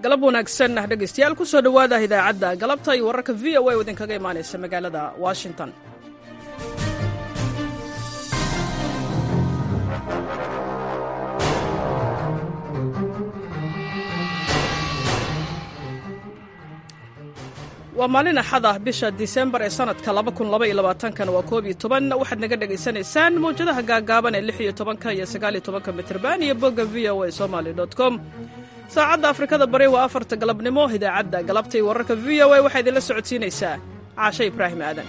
galab wanaagsan ah dhegaystayaal ku soo dhowaada idaacadda galabta iyo wararka v o a oo idinkaga imaanaysa magaalada washington waa maalin axad ah bisha disembar ee sanadka kana waa koob iyo toban waxaad naga dhegaysanaysaan mawjadaha gaagaaban ee lix iyo tobanka iyo sagaal iyo tobanka mitrban iyo bogga v o a somaly com saacadda afrikada bari waa afarta galabnimo idaacadda galabta iyo wararka v o a waxaa idinla socodsiinaysaa caashe ibraahim aadan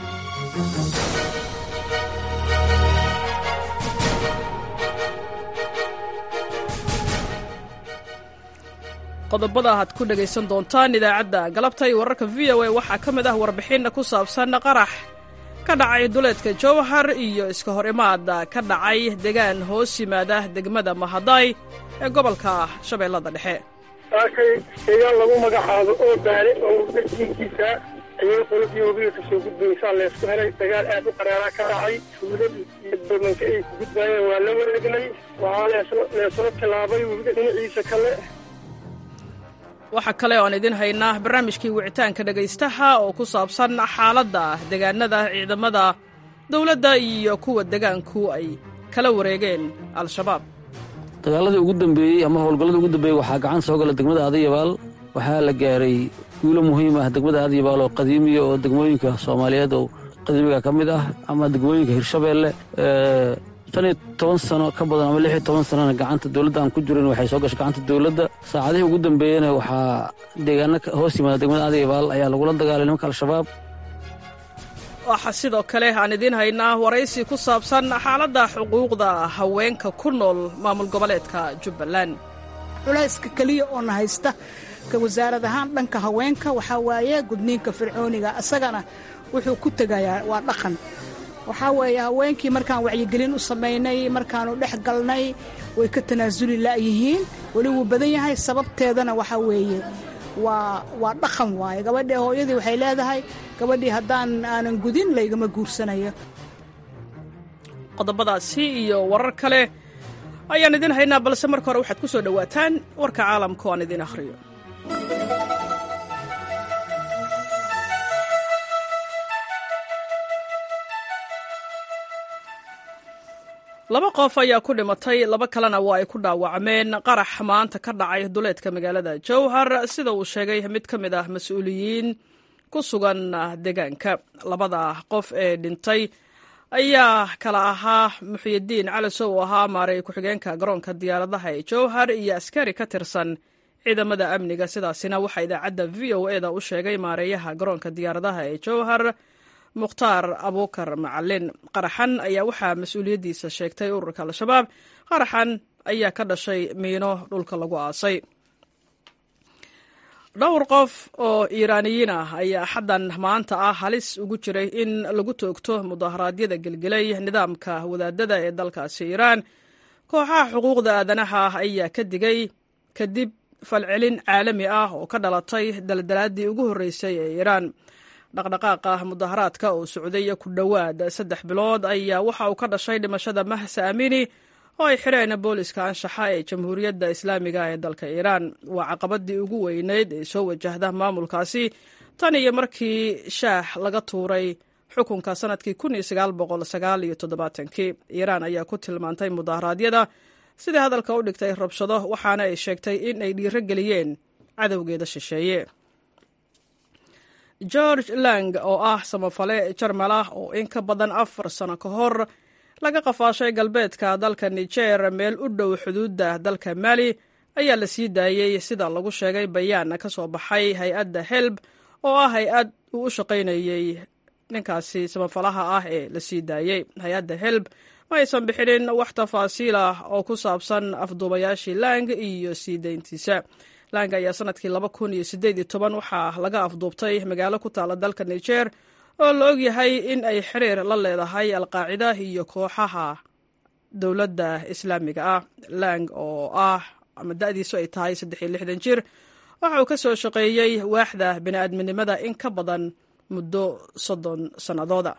qodobada aad ku dhegaysan doontaan idaacadda galabta iyo wararka v o a waxaa ka mid ah warbixinna ku saabsan qarax ka dhacay duleedka jowhar iyo iska hor imaada ka dhacay degaan hoos yimaada degmada mahaday ee gobolka shabeellada dhexe saakay deegaan lagu magacaabo oo baale oo dajiinkiisa ayay qoladii wabiga kasoo gudbaysaa leesku helay dagaal aad u qaraaraa ka dhacay tuuladii iyo balmanka ay ku gudbaayeen waa la wareegnay waxaa leesla tilaabay webiga dhinaciisa kale waxaa kale oo aan idin haynaa barnaamijkii wicitaanka dhegaystaha oo ku saabsan xaaladda degaanada ciidamada dowladda iyo kuwa degaanku ay kala wareegeen al-shabaab dagaaladii ugu dambeeyey ama howlgalladii ugu dambeeyey waxaa gacan soo gala degmada aadayabaal waxaa la gaaray guulo muhiim ah degmada aadayabaal oo qadiimiya oo degmooyinka soomaaliyeed oo qadiimiga ka mid ah ama degmooyinka hirshabeelle shan iyo toban sano ka badan ama lix iyo toban sanona gacanta dowladda aan ku jirin waxay soo gashay gacanta dowladda saacadihii ugu dambeeyena waxaa deegaano hoos yimaada degmada aadayabaal ayaa lagula dagaalay nimanka al-shabaab waxaa sidoo kale aan idiin haynaa waraysi ku saabsan xaaladda xuquuqda haweenka ku nool maamul goboleedka jubbaland culayska keliya oo na haysta ka wasaarad ahaan dhanka haweenka waxaa waaye gudniinka fircooniga isagana wuxuu ku tegayaa waa dhaqan waxaa weeye haweenkii markaan wacyigelin u samaynay markaanu dhex galnay way ka tanaasuli la'yihiin weli wuu badan yahay sababteedana waxaa weeye waa waa dhaqan waaye gabadhii hooyadii waxay leedahay gabadhii haddaan aanan gudin laygama guursanayo qodobadaasi iyo warar kale ayaan idin haynaa balse marka hore waxaad ku soo dhowaataan warka caalamka oo aan idin akhriyo laba qof ayaa ku dhimatay laba kalena waa ay ku dhaawacmeen qarax maanta ka dhacay duleedka magaalada jowhar sida uu sheegay mid ka mid ah mas-uuliyiin ku sugan deegaanka labada qof ee dhintay ayaa kala ahaa muxyidiin calisow oo ahaa maaray ku-xigeenka garoonka diyaaradaha ee jowhar iyo askari ka tirsan ciidamada amniga sidaasina waxaa idaacadda v o eda u sheegay maareeyaha garoonka diyaaradaha ee jowhar mukhtaar abuukar macalin qaraxan ayaa waxaa mas-uuliyaddiisa sheegtay ururka al-shabaab qaraxan ayaa ka dhashay miino dhulka lagu aasay dhowr qof oo iiraaniyiin ah ayaa xaddan maanta ah halis ugu jiray in lagu toogto mudaharaadyada gelgelay nidaamka wadaadada ee dalkaasi iiraan kooxaha xuquuqda aadanaha ayaa ka digay kadib falcelin caalami ah oo ka dhalatay daldalaaddii ugu horreysay ee iiraan dhaqdhaqaaqa mudaharaadka oo socday ku dhowaad saddex bilood ayaa waxa uu ka dhashay dhimashada mahsa amini oo ay xireen booliska anshaxa ee jamhuuriyadda islaamiga ee dalka iiraan waa caqabadii ugu weyneyd ee soo wajahda maamulkaasi tan iyo markii shaax laga tuuray xukunka sanadkii kii iiraan ayaa ku tilmaantay mudaharaadyada sidai hadalka u dhigtay rabshado waxaana ay sheegtay in ay dhiiro geliyeen cadowgeeda shisheeye george lang oo ah samafale jarmal ah oo in ka badan afar sano ka hor laga qafaashay galbeedka dalka niger meel u dhow xuduudda dalka mali ayaa la sii daayey sida lagu sheegay bayaan ka soo baxay hay-adda helb oo ah hay-ad uu u shaqaynayey ninkaasi samafalaha ah ee la sii daayey hay-adda helb ma aysan bixinin wax tafaasiil ah oo ku saabsan afduubayaashii lang iyo sii dayntiisa lang ayaa sanadkii waxaa laga afduubtay magaalo ku taala dalka niger oo la ogyahay in ay xiriir la leedahay alqaacida iyo kooxaha dowladda islaamiga ah lang oo ah ama da'diisu ay tahay jir waxa uu ka soo shaqeeyey waaxda bini'aadminimada in ka badan muddo soddon sannadooda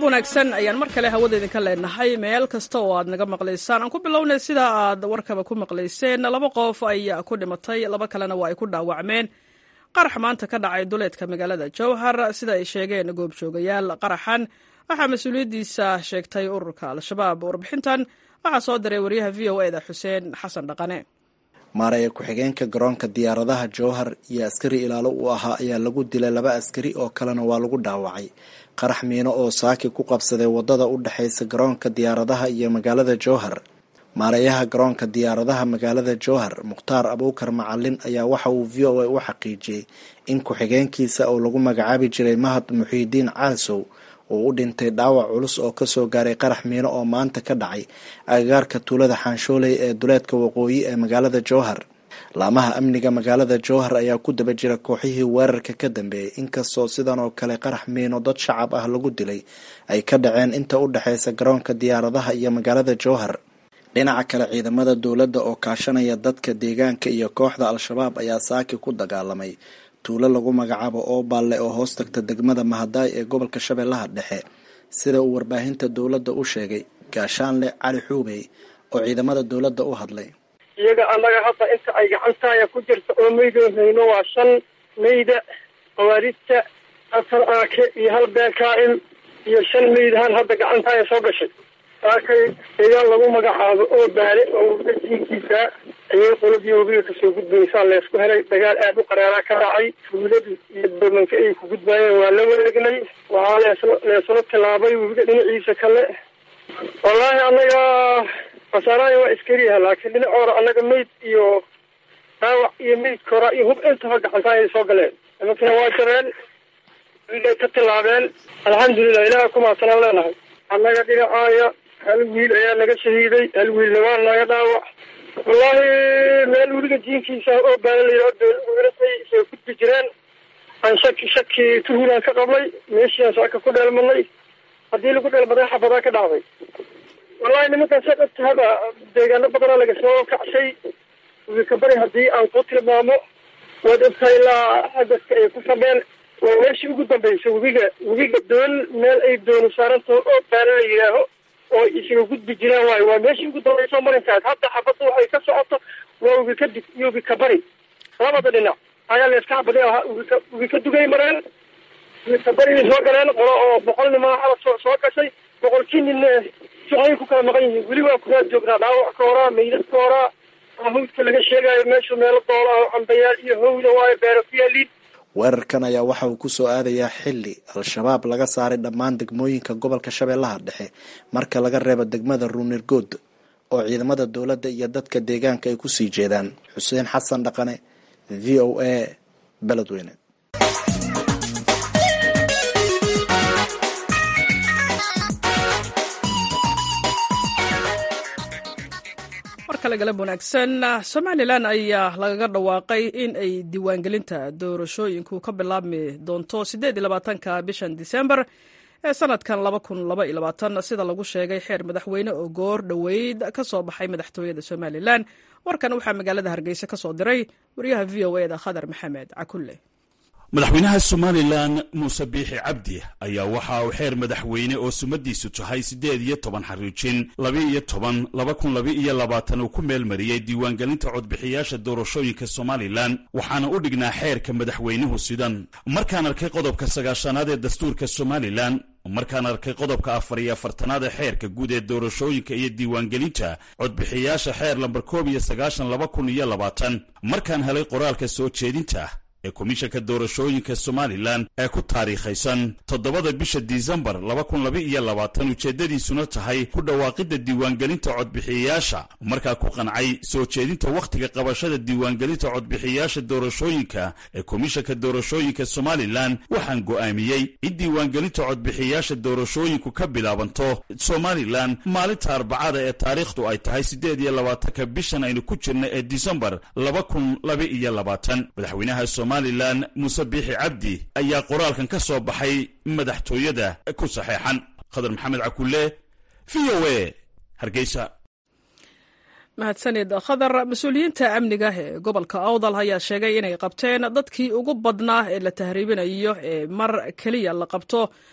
galab wanaagsan ayaan mar kale hawada idinka leenahay meel kasta oo aad naga maqlaysaan aan ku bilownay sida aad warkaba ku maqlayseen laba qof ayaa ku dhimatay laba kalena waa ay ku dhaawacmeen qarax maanta ka dhacay duleedka magaalada jowhar sida ay sheegeen goobjoogayaal qaraxan waxaa mas-uuliyaddiisa sheegtay ururka al-shabaab warbixintan waxaa soo diray wariyaha v o eda xuseen xasan dhaqane maaraya ku-xigeenka garoonka diyaaradaha jowhar iyo askari ilaalo uu ahaa ayaa lagu dilay laba askari oo kalena waa lagu dhaawacay qarax miino oo saaki ku qabsaday wadada u dhexaysa garoonka diyaaradaha iyo magaalada jowhar maarayaha garoonka diyaaradaha magaalada jowhar mukhtaar abuukar macalin ayaa waxa uu v o a u xaqiijiyey in ku-xigeenkiisa oo lagu magacaabi jiray mahad muxiidiin caasow uu u dhintay dhaawac culus oo kasoo gaaray qarax miino oo maanta ka dhacay agagaarka tuulada xaanshooley ee duleedka waqooyi ee magaalada jowhar laamaha amniga magaalada jowhar ayaa ku daba jira kooxihii weerarka ka dambeeyey inkastoo sidan oo kale qarax miino dad shacab ah lagu dilay ay ka dhaceen inta u dhexaysa garoonka diyaaradaha iyo magaalada jowhar dhinaca kale ciidamada dowladda oo kaashanaya dadka deegaanka iyo kooxda al-shabaab ayaa saaki ku dagaalamay tuulo lagu magacaabo ooballe oo hoos tagta degmada mahadaay ee gobolka shabeellaha dhexe sida uu warbaahinta dowladda u sheegay gaashaanle cali xuubey oo ciidamada dowladda u hadlay iyaga annaga hadda inta ay gacantaaya ku jirta oo meydoo hayno waa shan meyda khawaarijta afar aake iyo hal beekaa'il iyo shan meydahan hadda gacantaaya soo gashay saakay deegaan lagu magacaabo oo baale oo dajiinkiisa ayay qoladii wabiga kasoo gudbaysaa leesku helay dagaal aad u qaraaraa ka dhacay tuuladii iyo doomanka ay ku gudbaayeen waa la wareegnay waxaa lees leesula tilaabay webiga dhinaciisa kale wallaahi annaga khasaaraaya waa iskariyaha laakiin dhinacoora annaga meyd iyo dhaawac iyo meyd kora iyo hub intaba gacantaayay soo galeen nimankina waa jabeen wiilay ka tilaabeen alxamdulilah ilaha kumaasanaan leenahay annaga dhinacaaya hal wiil ayaa naga shahiiday hal wiilna waa naga dhaawac wallaahi meel weliga diinkiisa oo baala layidhao dowladuulatay soo gudbi jireen aan shaki shaki tuhulaan ka qabnay meeshiaan saaka ku dheelmadnay haddii lagu dheelmaday xabadaa ka dhacday wallahi nimankaan sa dhabtahaba deegaano badanaa laga soo kacshay wibika bari haddii aan ku tilmaamo waad ogtahay ilaa hadaska ay ku sabeen waa meeshii ugu dambaysa webiga webiga doon meel ay doonu saarantaho oo baala la yidhaaho oo isaga gudbi jiraan waayo waa meeshii ugu dambaysa marinkaas hadda xabadda waxay ka socoto waa webi ka dig iyo webi ka bari labada dhinac ayaa layska xabadin ahaa webika webi ka dugay mareen webi ka bariyay soo galeen qolo oo boqol nimaa xabad soo soo gashay boqolkii ninna suxay ku kala maqan yihiin weli waa kuraa joognaa dhaawac ka horaa meydad ka horaa hawdka laga sheegayo meeshu meelo doola ah cambayaal iyo hawda waayo beero ku yaaliin weerarkan ayaa waxa uu kusoo aadayaa xili al-shabaab laga saaray dhammaan degmooyinka gobolka shabeellaha dhexe marka laga reebo degmada ruunirgood oo ciidamada dowladda iyo dadka deegaanka ay kusii jeedaan xuseen xasan dhaqane v o a beledweyne markale galab wanaagsan somalilan ayaa lagaga dhawaaqay in ay diiwaangelinta doorashooyinku ka bilaabmi doonto siddeed iyo labaatanka bishan disembar ee sanadkan laba kun laba iyo labaatan sida lagu sheegay xeer madaxweyne oo goor dhoweyd ka soo baxay madaxtooyada somalilan warkan waxaa magaalada hargeysa ka soo diray wariyaha v o eda khadar maxamed cakulle madaxweynaha somalilan muuse biixi cabdi ayaa waxa uu xeer madaxweyne oo sumadiisu tahay siddeed iyo toban xariijin laba-iyo toban laba kun laba-iyo labaatan uu ku meelmariyey diiwaangelinta codbixiyaasha doorashooyinka somalilan waxaana u dhignaa xeerka madaxweynuhu sidan markaan arkay qodobka sagaashanaad ee dastuurka somalilan markaan arkay qodobka afar iyo afartanaad ee xeerka guud ee doorashooyinka iyo diiwaangelinta codbixiyaasha xeer lambar koob iyo sagaashan laba kun iyo labaatan markaan helay qoraalka soo jeedinta ee komishanka doorashooyinka somalilan ee ku taariikhaysan toddobada bisha disembar laba kun laba iyo labaatan ujeeddadiisuna tahay ku dhawaaqidda diiwaangelinta codbixiyayaasha markaa ku qancay soo jeedinta wakhtiga qabashada diiwaangelinta codbixiyayaasha doorashooyinka ee komishanka doorashooyinka somalilan waxaan go'aamiyey in diiwaangelinta codbixiyayaasha doorashooyinku ka bilaabanto somalilan maalinta arbacada ee taariikhdu ay tahay siddeed iyo labaatanka bishan aynu ku jirna ee disembar laba kun laba iyo labaatan madaxweynaha somalilan muuse biixi cabdi ayaa qoraalkan ka soo baxay madaxtooyada ku saxeexan khadar maxamed cakulle v o a hargeysa mahadsanid khadar mas-uuliyiinta amniga ee gobolka awdal ayaa sheegay inay qabteen dadkii ugu badnaa ee la tahriibinayo ee mar keliya la qabto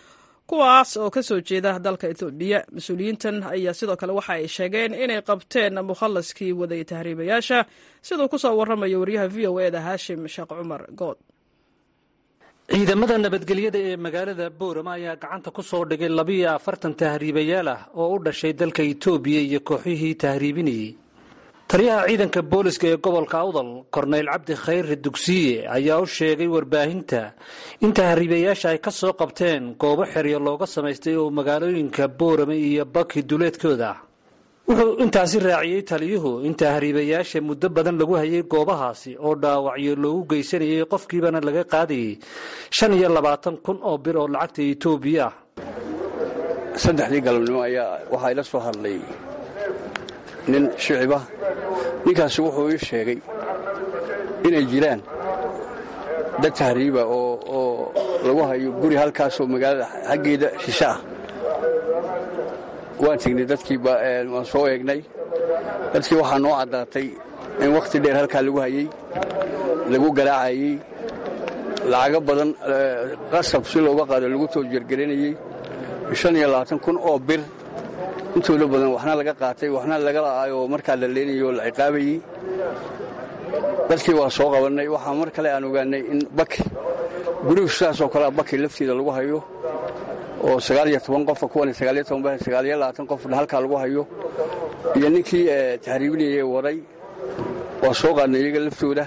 kuwaas oo ka soo jeeda dalka etoobiya mas-uuliyiintan ayaa sidoo kale waxa ay sheegeen inay qabteen mukhallaskii waday tahriibayaasha siduu ku soo warramayo wariyaha v o e da haashim sheekh cumar good ciidamada nabadgelyada ee magaalada boorama ayaa gacanta ku soo dhigay labiyo afartan tahriibayaal ah oo u dhashay dalka itoobiya iyo kooxihii tahriibinayey taliyaha ciidanka booliska ee gobolka awdal korneyl cabdi khayre dugsiye ayaa u sheegay warbaahinta in tahriibayaasha ay ka soo qabteen goobo xeryo looga samaystay oo magaalooyinka boorama iyo baki duleedkooda wuxuu intaasi raaciyey taliyuhu in tahriibayaasha muddo badan lagu hayay goobahaasi oo dhaawacyo loogu geysanayay qofkiibana laga qaadayay shan iyo labaatan kun oo bir oo lacagta etoobiya ah saddexdii galabnimo ayaa waxaa ila soo hadlay nin shicibah ninkaasi wuxuu ii sheegay inay jiraan dad tahriiba oo lagu hayo guri halkaasoo magaalada xaggeeda shishe ah waan tegnay dadkiiba waan soo eegnay dadkii waxaa noo caddaatay in wakhti dheer halkaa lagu hayey lagu garaacayey lacago badan qasab si looga qaado lagu too jergeranayey shan iyo labaatan kun oo bir intooda badan waxna laga qaatay waxna laga la'aayoo markaa la leenayay oo la ciqaabayey dadkii waa soo qabannay waxaa mar kale aan ogaannay in baki gurigu sidaasoo kalea baki lafteeda lagu hayo oo sagaaliyo toban qofa kuwan sagaaliyo toban sagaaliyo labaatan qofna halkaa lagu hayo iyo ninkii tahriibinayay waday waa soo qaadnay iyaga laftooda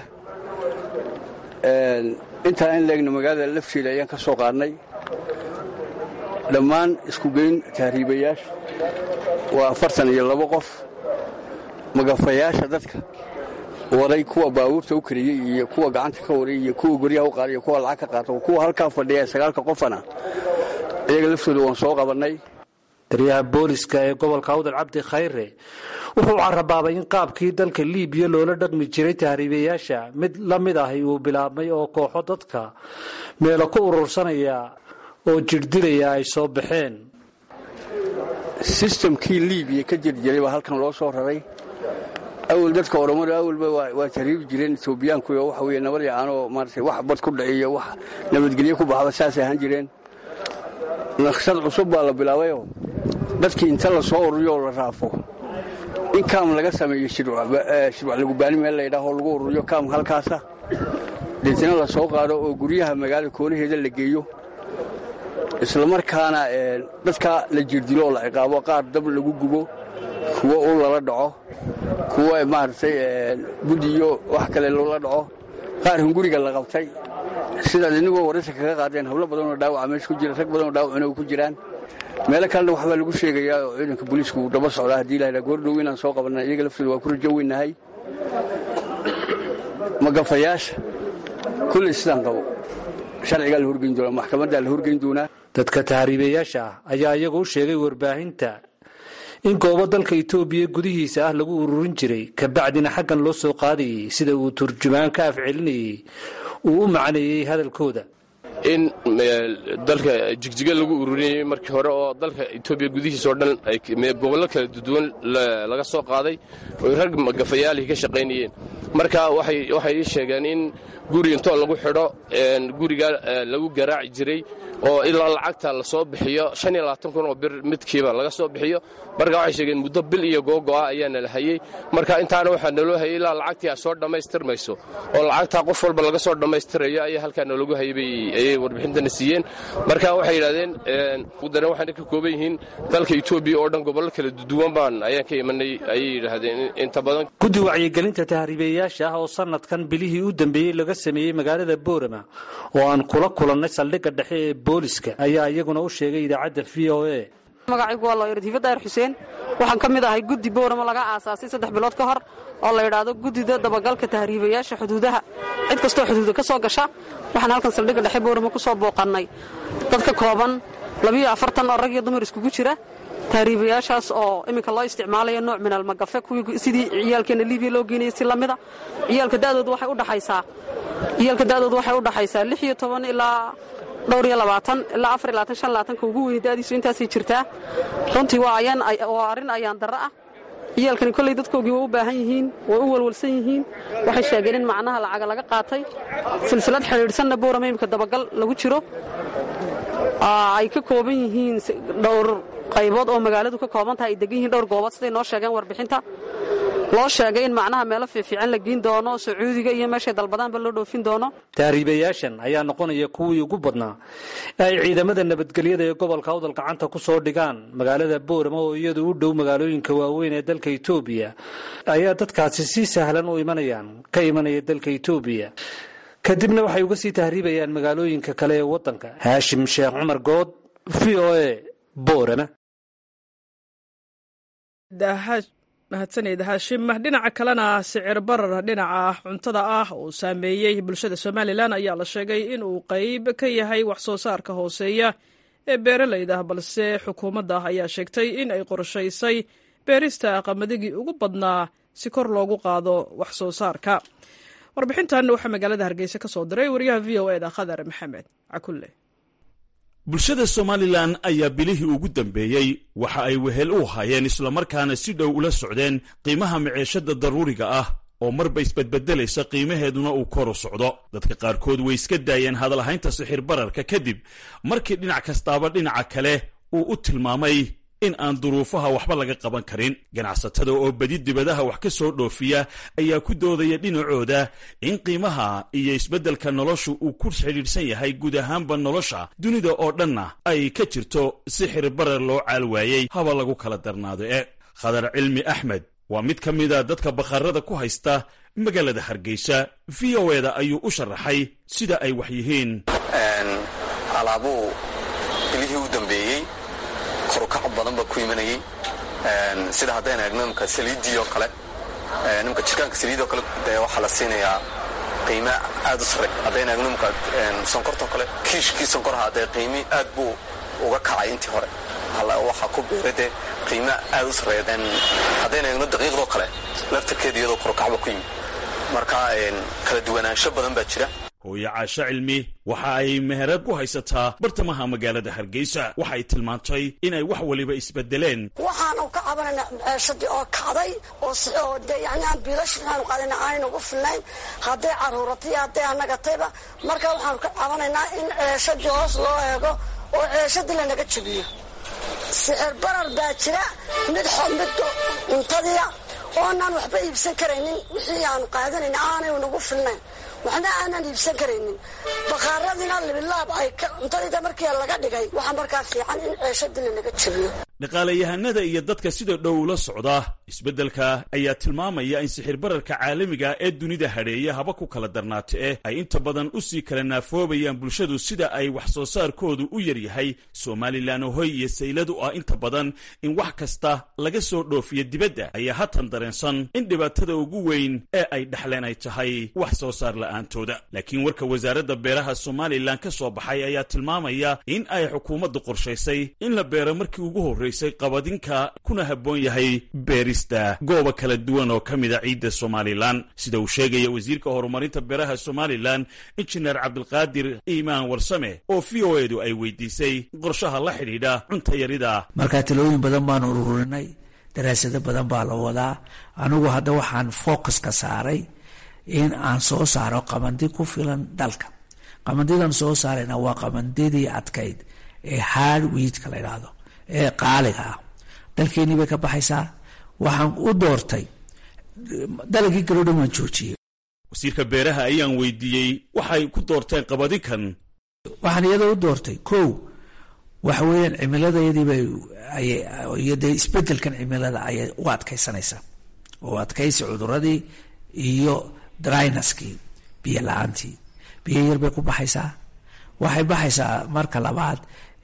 intaa in leegna magaalada lafteeda ayaan ka soo qaadnay dhammaan iskugeyn tahriibayaasha waa afartan iyo labo qof magafayaasha dadka waday kuwa baabuurta u kariyey iyo kuwa gacanta ka waray iyo kuwa guryaha u qaaday iyo kuwa lacag ka qaata kuwa halkaa fadhiya sagaalka qofana iyaga laftooda waan soo qabannay taliyaha booliska ee gobolka awdal cabdi khayre wuxuu carabaabay in qaabkii dalka liibiya loola dhaqmi jiray tahriibayaasha mid la mid ahi uu bilaabmay oo kooxo dadka meelo ku urursanaya oo jirdilaya ay soo baxeen sistamkii liibiya ka jirjiray baa halkan loo soo raray awal dadka oromada awalba waa tahriibi jireen etoobiyaanku oo waxa weye nabad yacaanoo maarata wax bad ku dhaciyo wax nabadgelyo ku baxda saasay ahaan jireen naqshad cusub baa la bilaabayoo dadkii inta la soo ururiyo oo la raafo in kaam laga sameeyo shirwac lagubaani meel laydhaahoo lagu ururiyo kaam halkaasa deetna la soo qaado oo guryaha magaalada koonaheeda la geeyo islamarkaana dadka la jirdilo oo la ciqaabo qaar dab lagu gubo kuwo ul lala dhaco kuwo maaragtay budiyo wax kale loola dhaco qaar hunguriga la qabtay sidaad inagoo waraysa kaga qaadeen hablo badanoo dhaawaca meesha ku jira rag badanoo dhaawacuna ku jiraan meelo kalena waxbaa lagu sheegayaa oo ciidanka booliisku uu daba socdaa haddii lahahdaa goordhow inaan soo qabanna iyaga laftooda waa ku rajo weynahay magafayaasha kulley sidaan qabo sharcigaa la horgeyn doonaa maxkamaddaa la horgeyn doonaa dadka tahriibayaasha ah ayaa iyagu u sheegay warbaahinta in goobo dalka itoobiya gudihiisa ah lagu ururin jiray kabacdina xaggan loo soo qaadayay sida uu turjumaan ka afcelinayey uu u macneeyey hadalkooda in dalka jigjiga lagu ururinayay markii hore oo dalka etoobiya gudihiisa oo dhan gobollo kala duwan laga soo qaaday oy rag magafayaalihi ka shaqaynayeen marka waxay ii sheegeen in guri intoo lagu xidho guriga lagu garaaci jiray oo ilaa lacagta la soo bixiyo kun oo bir midkiiba laga soo bixiyo marka waxay sheegeen muddo bil iyo googo'a ayaana la hayey marka intaana waxaa naloo hayay ilaa lacagtii a soo dhammaystirmayso oo lacagtaa qof walba laga soo dhammaystirayo ayaa halkaa noolagu hayay ayay warbixintana siiyeen marka waxay yidhahdeen dana waxayna ka kooban yihiin dalka etoobiya oo dhan gobollo kala duwan baan ayaan ka imanay ayay yidhaahdeen inta badan guddi wacyigelinta tahriibayaasha ah oo sanadkan bilihii u dambeeyey laga sameeyey magaalada boorama oo aan kula kulannay saldhigga dhexe ee booliska ayaa iyaguna u sheegay idaacadda v o a magacaygu waa looyar diifa daahir xuseen waxaan ka mid ahay guddi booramo laga aasaasay saddex bilood ka hor oo la yidhaahdo guddida dabagalka tahriibayaasha xuduudaha cid kastoo xuduuda ka soo gasha waxaan halkan saldhigga dhexe booramo ku soo booqannay dad ka kooban labiyo afartan oo rag iyo dumar iskugu jira tahriibayaashaas oo iminka loo isticmaalayo nooc min almagafe kuwii sidii ciyaalkeena libiya loo geynayay si lamida ciyaalka da'doodu waxay u dhaxaysaa ciyaalka da'doodu waxay u dhaxaysaa lix iyo toban ilaa dhowr iyo labaatan ilaa afar iyo labaatan shan labaatanka ugu weyn da'diisu intaasay jirtaa runtii waa ayaan waa arrin ayaan darro ah ciyaalkani kolley dadkoogii way u baahan yihiin way u walwalsan yihiin waxay sheegeen in macnaha lacaga laga qaatay silsilad xidhiidhsanna boorama imika dabagal lagu jiro ay ka kooban yihiin dhowr qaybood oo magaaladu ka kooban tahay ay degan yihiin dhowr goobood siday noo sheegeen warbixinta loo sheegay in macnaha meelo fiifiican la geyn doono sacuudiga iyo meeshay dalbadaanba loo dhoofin doono tahriibayaashan ayaa noqonaya kuwii ugu badnaa ee ay ciidamada nabadgelyada ee gobolka awdal gacanta ku soo dhigaan magaalada boorama oo iyadu u dhow magaalooyinka waaweyn ee dalka etoobiya ayaa dadkaasi si sahlan u imanayaan ka imanaya dalka etoobiya kadibna waxay uga sii tahriibayaan magaalooyinka kale ee waddanka haashim sheekh cumar good v o a boorama mahadsaned haashim dhinaca kalena sicir barar dhinaca cuntada ah uu saameeyey bulshada somalilan ayaa la sheegay inuu qeyb ka yahay wax soo saarka hooseeya ee beeralayda balse xukuumadda ayaa sheegtay in ay qorshaysay beerista qamadagii ugu badnaa si kor loogu qaado wax soo saarka warbixintan waxaa magaalada hargeysa ka soo diray wariyaha v o eda khadar maxamed cakulle bulshada somalilan ayaa bilihii ugu dambeeyey waxa ay wehel u hayeen islamarkaana si dhow ula socdeen qiimaha maciishada daruuriga ah oo marba isbedbedelaysa qiimaheeduna uu kor u socdo dadka qaarkood way iska daayeen hadalhaynta sixir bararka kadib markii dhinac kastaaba dhinaca kale uu u tilmaamay in aan duruufaha waxba laga qaban karin ganacsatada oo bedi dibadaha wax ka soo dhoofiya ayaa ku doodaya dhinacooda in qiimaha iyo isbeddelka noloshu uu ku xidhiidhsan yahay guud ahaanba nolosha dunida oo dhanna ay ka jirto sixir barar loo caal waayey haba lagu kala darnaado e khadar cilmi axmed waa mid ka mida dadka bakharada ku haysta magaalada hargeysa v o eda ayuu u sharaxay sida ay wax yihiin alaabuu bilihii u dambeeyey korukac badan baa ku imanayey sida haddaynu eegno imka saliiddii oo kale nimka jirkaanka saliidoo kale dee waxaa la siinayaa qiime aad u sarre haddaynu eegno imka sonkortoo kale kiishkii sonkoraha dee qiimi aad buu uga kacay intii hore waxaa ku beeray dee qiime aad u sarreeya haddaynu eegno daqiiqdoo kale laftarkeeda iyadoo korukacba ku yimi marka kala duwanaansho badan baa jira hooye caasho cilmi waxa ay meherad ku haysataa bartamaha magaalada hargeysa waxay tilmaantay inay wax waliba isbedeleen waxaanu ka cabanayna ceeshadii oo kacday oo de yani aan biilash waxaanu qaadayna aanaynu ugu filnayn hadday caruuratay hadday anagatayba marka waxaanu ka cabanaynaa in ceeshadii hoos loo eego oo ceeshadii lanaga jabiyo sixir barar baa jira mid mid cuntadiia oonaan waxba iibsan karaynin wixii aanu qaadanayna aanay nagu filnayn waxna aanan iibsan karaynin bakaaradina libilaab ay cuntadiida markii laga dhigay waxaa markaa fiican in ceeshadii lanaga jabiyo dhaqaalayahanada iyo dadka sida dhow la socda isbeddelka ayaa tilmaamaya in sixir bararka caalamiga ee dunida hadheeya haba ku kala darnaata eh ay inta badan u sii kala naafoobayaan bulshadu sida ay wax soo saarkoodu u yaryahay somalilan hoy iyo sayladu ah inta badan in wax kasta laga soo dhoofiyo dibadda ayaa hatan dareensan in dhibaatada ugu weyn ee ay dhexleen ay tahay wax soo saar la'aantooda laakiin warka wasaaradda beeraha somalilan ka soo baxay ayaa tilmaamaya in ay xukuumaddu qorshaysay in la beero markii ugu horreysay qabadinka kuna habboon yahay beerista gooba kala duwan oo ka mida ciidda somalilan sida uu sheegaya wasiirka horumarinta beeraha somalilan injineer cabdilqaadir iimaan warsame oo v o edu ay weydiisay qorshaha la xidhiidha cunta yarida markaa talooyin badan baanu ururinay daraasado badan baa la wadaa anigu hadda waxaan focus ka saaray in aan soo saaro qabandi ku filan dalka qabandidan soo saarayna waa qabandidii adkayd ee hard wiidka la idhaahdo ee qaaliga ah dalkeenii bay ka baxaysaa waxaan u doortay dalagii kaloo dhan waan joojiyey wasiirka beeraha ayaan weydiiyey waxay ku doorteen qabadinkan waxaan iyada u doortay kow waxa weeyaan cimiladayadiibay iyo dee isbedelkan cimilada ayay u adkaysanaysaa oo adkaysi cuduradii iyo drynaskii biyo la-aantii biyo yar bay ku baxaysaa waxay baxaysaa marka labaad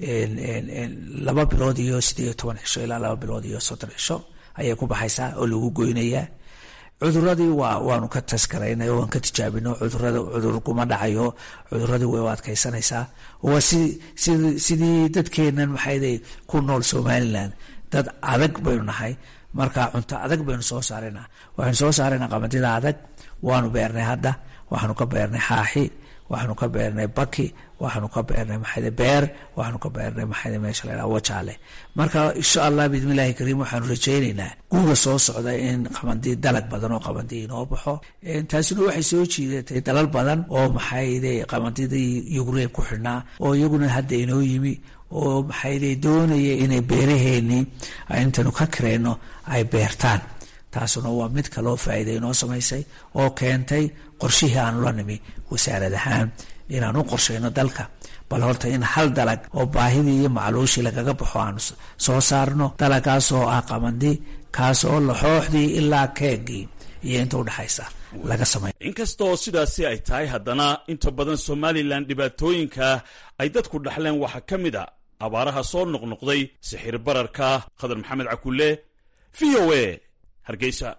laba bilood iyo sideed iyo toban cisho ilaa laba bilood iyo soddon cisho ayay ku baxaysaa oo lagu goynayaa cuduradii waa waanu ka taskaraynay waan ka tijaabino cudurada cudur kuma dhacayo cuduradii way u adkaysanaysaa waa si si sidii dadkeenan maxayday ku nool somaliland dad adag baynu nahay marka cunto adag baynu soo saaraynaa waxaynu soo saaraynaa qamadida adag waanu beernay hadda waxaanu ka beernay xaaxi waxaanu ka beernay baki waxaanu ka beernay maxayde beer waxaanu ka beernay maxayde meesha la yidhaha wajaale marka insha allah biidmillahi kariim waxaanu rajaynaynaa guuga soo socda in qabandi dalag badan oo qabandi inoo baxo taasina waxay soo jiidatay dalal badan oo maxayde qabandidii ukrain ku xidhnaa oo iyaguna hadda inoo yimi oo maxayde doonaya inay beeraheenii intaynu ka kareyno ay beertaan taasuna waa mid kaloo faa'iida inoo samaysay oo keentay qorshihii aanu la nimi wasaarad ahaan inaan u qorshayno dalka bal horta in hal dalag oo baahidii iyo macluushii lagaga baxo aanu soo saarno dalagaas oo ah qabandi kaas oo laxooxdii ilaa keegii iyo inta udhexaysa laga samay inkastoo sidaasi ay tahay haddana inta badan somalilan dhibaatooyinka ay dadku dhaxleen waxaa ka mid a abaaraha soo noqnoqday sixir bararka khadar maxamed cakulle v o a hargeysa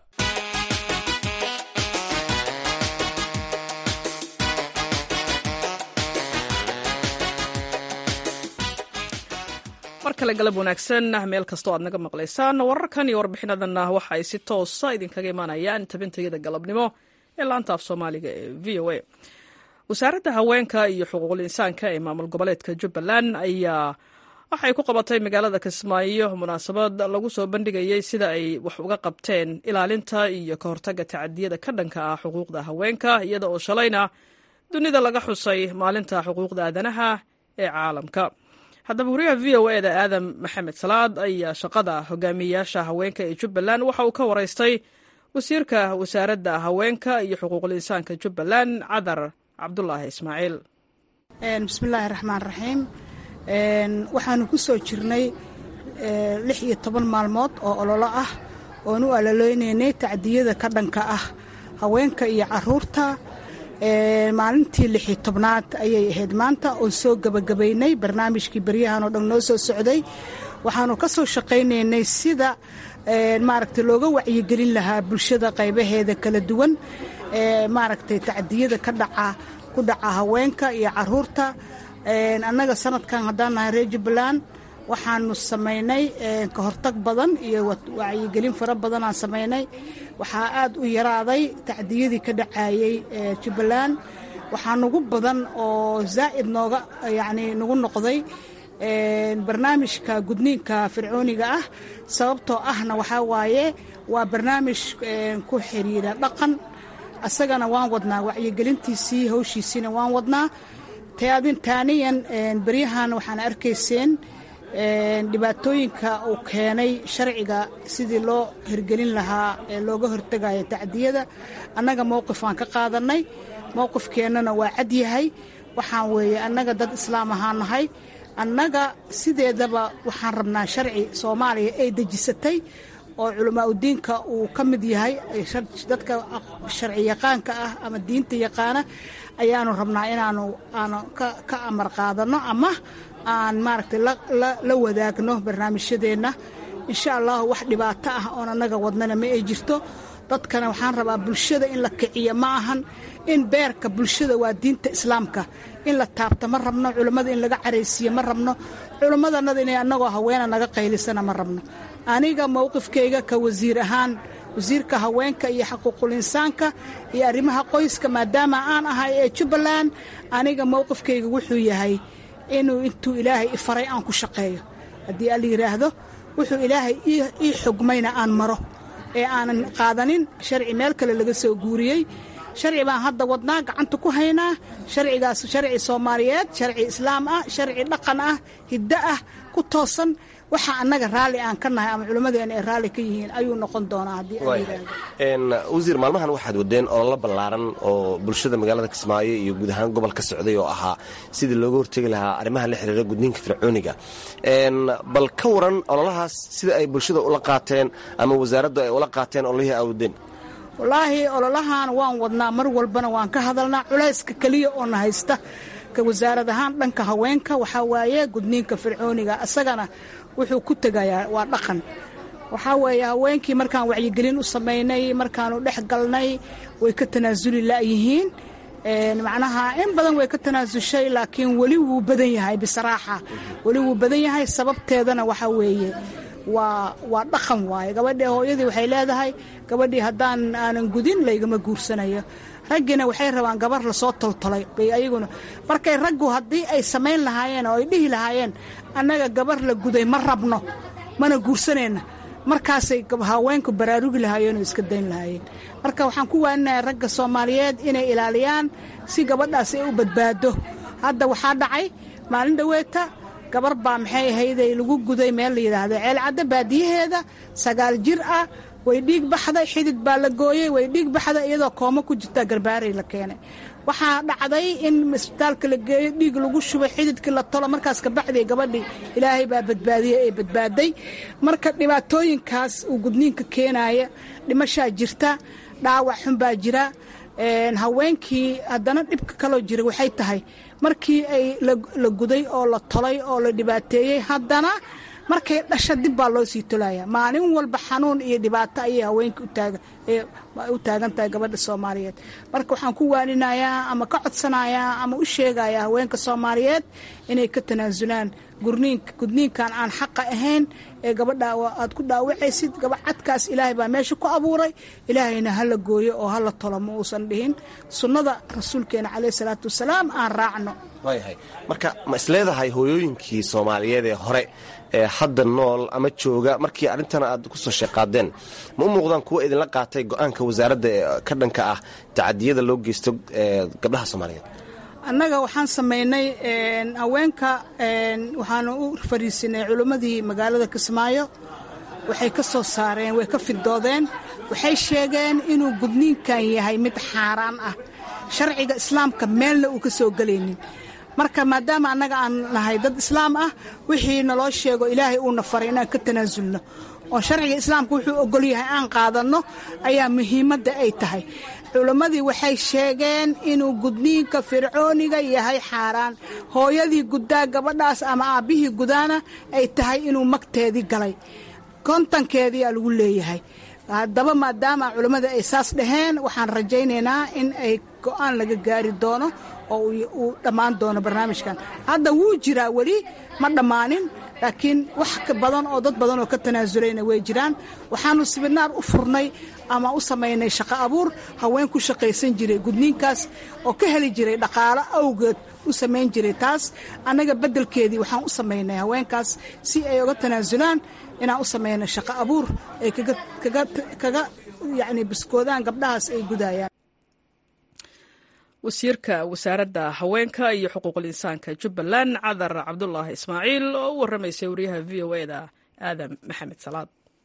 mar kale galab wanaagsan meel kastoo aad naga maqlaysaan wararkan iyo warbixinadanna waxa ay si toosa idinkaga imaanayaan tabintayada galabnimo ee laanta af soomaaliga ee v o a wasaaradda haweenka iyo xuquuqul insaanka ee maamul goboleedka jubbaland ayaa waxay ku qabatay magaalada kismaayo munaasabad lagu soo bandhigayey sida ay wax uga qabteen ilaalinta iyo ka hortagga tacadiyada ka dhanka ah xuquuqda haweenka iyada oo shalayna dunida laga xusay maalinta xuquuqda aadanaha ee caalamka haddaba wariyaha v o e da aadam maxamed salaad ayaa shaqada hogaamiyeyaasha haweenka ee jubbaland waxa uu ka waraystay wasiirka wasaaradda haweenka iyo xuquuqul insaanka jubbaland cadar cabdulaahi ismaaciil bismillaahi raxmaan raxiim waxaanu ku soo jirnay lix iyo toban maalmood oo ololo ah oon u aloleynaynay tacdiyada ka dhanka ah haweenka iyo caruurta maalintii lixii tobnaad ayay ahayd maanta oon soo gebagabaynay barnaamijkii baryahan oo dhan noo soo socday waxaanu ka soo shaqaynaynay sida maaragtay looga wacyigelin lahaa bulshada qaybaheeda kala duwan maaragtay tacdiyada ka dhaca ku dhaca haweenka iyo caruurta annaga sanadkan haddaan nahay reer jubbaland waxaanu samaynay ka hortag badan iyo wacyigelin fara badanaan samaynay waxaa aad u yaraaday tacdiyadii ka dhacayey jubbaland waxaa nagu badan oo zaa'id nooga yacni nagu noqday barnaamijka gudniinka fircooniga ah sababtoo ahna waxaa waaye waa barnaamij ku xiriira dhaqan asagana waan wadnaa wacyigelintiisii hawshiisiina waan wadnaa taaniyan beryahan waxaan arkayseen dhibaatooyinka uu keenay sharciga sidii loo hirgelin lahaa ee looga hortegaya tacdiyada annaga mowqif aan ka qaadanay mowqifkeennana waa cad yahay waxaan weeye annaga dad islaam ahaan nahay annaga sideedaba waxaan rabnaa sharci soomaaliya ay dejisatay oo culamaa udiinka uu ka mid yahay dadka sharci yaqaanka ah ama diinta yaqaana ayaanu rabnaa inaanu aanu ka amar qaadano ama aan maaragtay la wadaagno barnaamijyadeenna insha allahu wax dhibaato ah oon annaga wadnana ma ay jirto dadkana waxaan rabaa bulshada in la kiciyo ma ahan in beerka bulshada waa diinta islaamka in la taabto ma rabno culammada in laga caraysiiyo ma rabno culammadanada inay annagoo haweena naga qaylisana ma rabno aniga mowqifkayga ka wasiir ahaan wasiirka haweenka iyo xaquuqul insaanka iyo arrimaha qoyska maadaama aan ahay ee jubbaland aniga mowqifkayga wuxuu yahay inuu intuu ilaahay i faray aan ku shaqeeyo haddii alla yidhaahdo wuxuu ilaahay ii xugmayna aan maro ee aanan qaadanin sharci meel kale laga soo guuriyey sharci baan hadda wadnaa gacanta ku haynaa sharcigaas sharci soomaaliyeed sharci islaam ah sharci dhaqan ah hiddo ah ku toosan waxa annaga raalli aan ka nahay ama culimmadeena ay raalli ka yihiin ayuu noqon doonaa haddii wasiir maalmahan waxaad wadeen ololo ballaaran oo bulshada magaalada kismaayo iyo guud ahaan gobol ka socday oo ahaa sidii looga hortegi lahaa arrimaha la xiriira gudniinka fircooniga bal ka waran ololahaas sida ay bulshada ula qaateen ama wasaaraddu ay ula qaateen ololihii aa wadeen wallaahi ololahan waan wadnaa mar walbana waan ka hadalnaa culayska keliya oo na haysta ka wasaarad ahaan dhanka haweenka waxaa waaye gudniinka fircooniga isagana wuxuu ku tegayaa waa dhaqan waxaa weeye haweenkii markaan wacyigelin u samaynay markaanu dhex galnay way ka tanaasuli la'yihiin macnaha in badan way ka tanaasushay laakiin weli wuu badan yahay bisaraaxa weli wuu badan yahay sababteedana waxaa weeye waa waa dhaqan waaye gabadhii hooyadii waxay leedahay gabadhii haddaan aanan gudin laygama guursanayo raggiina waxay rabaan gabar lasoo toltolay bay ayaguna markay raggu haddii ay samayn lahaayeen oo ay dhihi lahaayeen annaga gabar la guday ma rabno mana guursanayna markaasay haweenku baraarugi lahaayeen oo iska dayn lahaayeen marka waxaan ku waaninayaa ragga soomaaliyeed inay ilaaliyaan si gabadhaas ay u badbaado hadda waxaa dhacay maalin dhoweeta gabar baa maxay ahayday lagu guday meel la yidhaahdo ceelcadda baadiyaheeda sagaal jir ah way dhiig baxday xidid baa la gooyey way dhiig baxday iyadoo koomo ku jirta garbaaray la keenay waxaa dhacday in isbitaalka la geeyo dhiig lagu shubay xididkii la tolo markaas kabacday gabadhii ilaahay baa badbaadiyey ee badbaaday marka dhibaatooyinkaas uu gudniinka keenaya dhimashaa jirta dhaawac xun baa jira haweenkii haddana dhibka kaloo jira waxay tahay markii ay la guday oo la tolay oo la dhibaateeyey haddana markay dhasha dib baa loo sii tolaya maalin walba xanuun iyo dhibaato ayay haweenka u taagan tahay gabadha soomaaliyeed marka waxaan ku waaninayaa ama ka codsanayaa ama u sheegayaa haweenka soomaaliyeed inay ka tanaasulaan gudniinkan aan xaqa ahayn ee gabadha aad ku dhaawacaysid gabacadkaas ilaahay baa meesha ku abuuray ilaahayna hala gooyo oo hala tolo ma uusan dhihin sunnada rasuulkeena caleyh salaatu wasalaam aan raacno waayahay marka ma isleedahay hooyooyinkii soomaaliyeed ee hore ee hadda nool ama jooga markii arrintan aad ku soo sheeqaadeen ma u muuqdaan kuwa idinla qaatay go-aanka wasaaradda ee ka dhanka ah tacadiyada loo geysto gabdhaha soomaaliyeed annaga waxaan samaynay haweenka waxaanu u fariisinay culimmadii magaalada kismaayo waxay ka soo saareen way ka fidoodeen waxay sheegeen inuu gudniinkan yahay mid xaaraan ah sharciga islaamka meelna uu ka soo gelaynin marka maadaama annaga aan nahay dad islaam ah wixii naloo sheego ilaahay uuna faray inaan ka tanaasulno oo sharciga islaamka wuxuu ogol yahay aan qaadanno ayaa muhiimadda ay tahay culimmadii waxay sheegeen inuu gudniinka fircooniga yahay xaaraan hooyadii guddaa gabadhaas ama aabbihii gudaana ay tahay inuu magteedii galay kontankeediiaa lagu leeyahay haddaba maadaama culimmada ay saas dhaheen waxaan rajaynaynaa in ay go-aan laga gaari doono oo uu dhammaan doono barnaamijkan hadda wuu jiraa weli ma dhammaanin laakiin wax badan oo dad badan oo ka tanaazulayna way jiraan waxaanu sibinaar u furnay ama u samaynay shaqo abuur haween ku shaqaysan jiray gudniinkaas oo ka heli jiray dhaqaalo awgeed u samayn jiray taas annaga beddelkeedii waxaan u samaynay haweenkaas si ay uga tanaasulaan inaan u samaynay shaqo abuur ay kaga yacni biskoodaan gabdhahaas ay gudayaan wasiirka wasaaradda haweenka iyo xuquuqul insaanka jubbaland cadar cabdulaahi ismaaciil oo u warramaysay wariyaha v o eda aadam maxamed salaad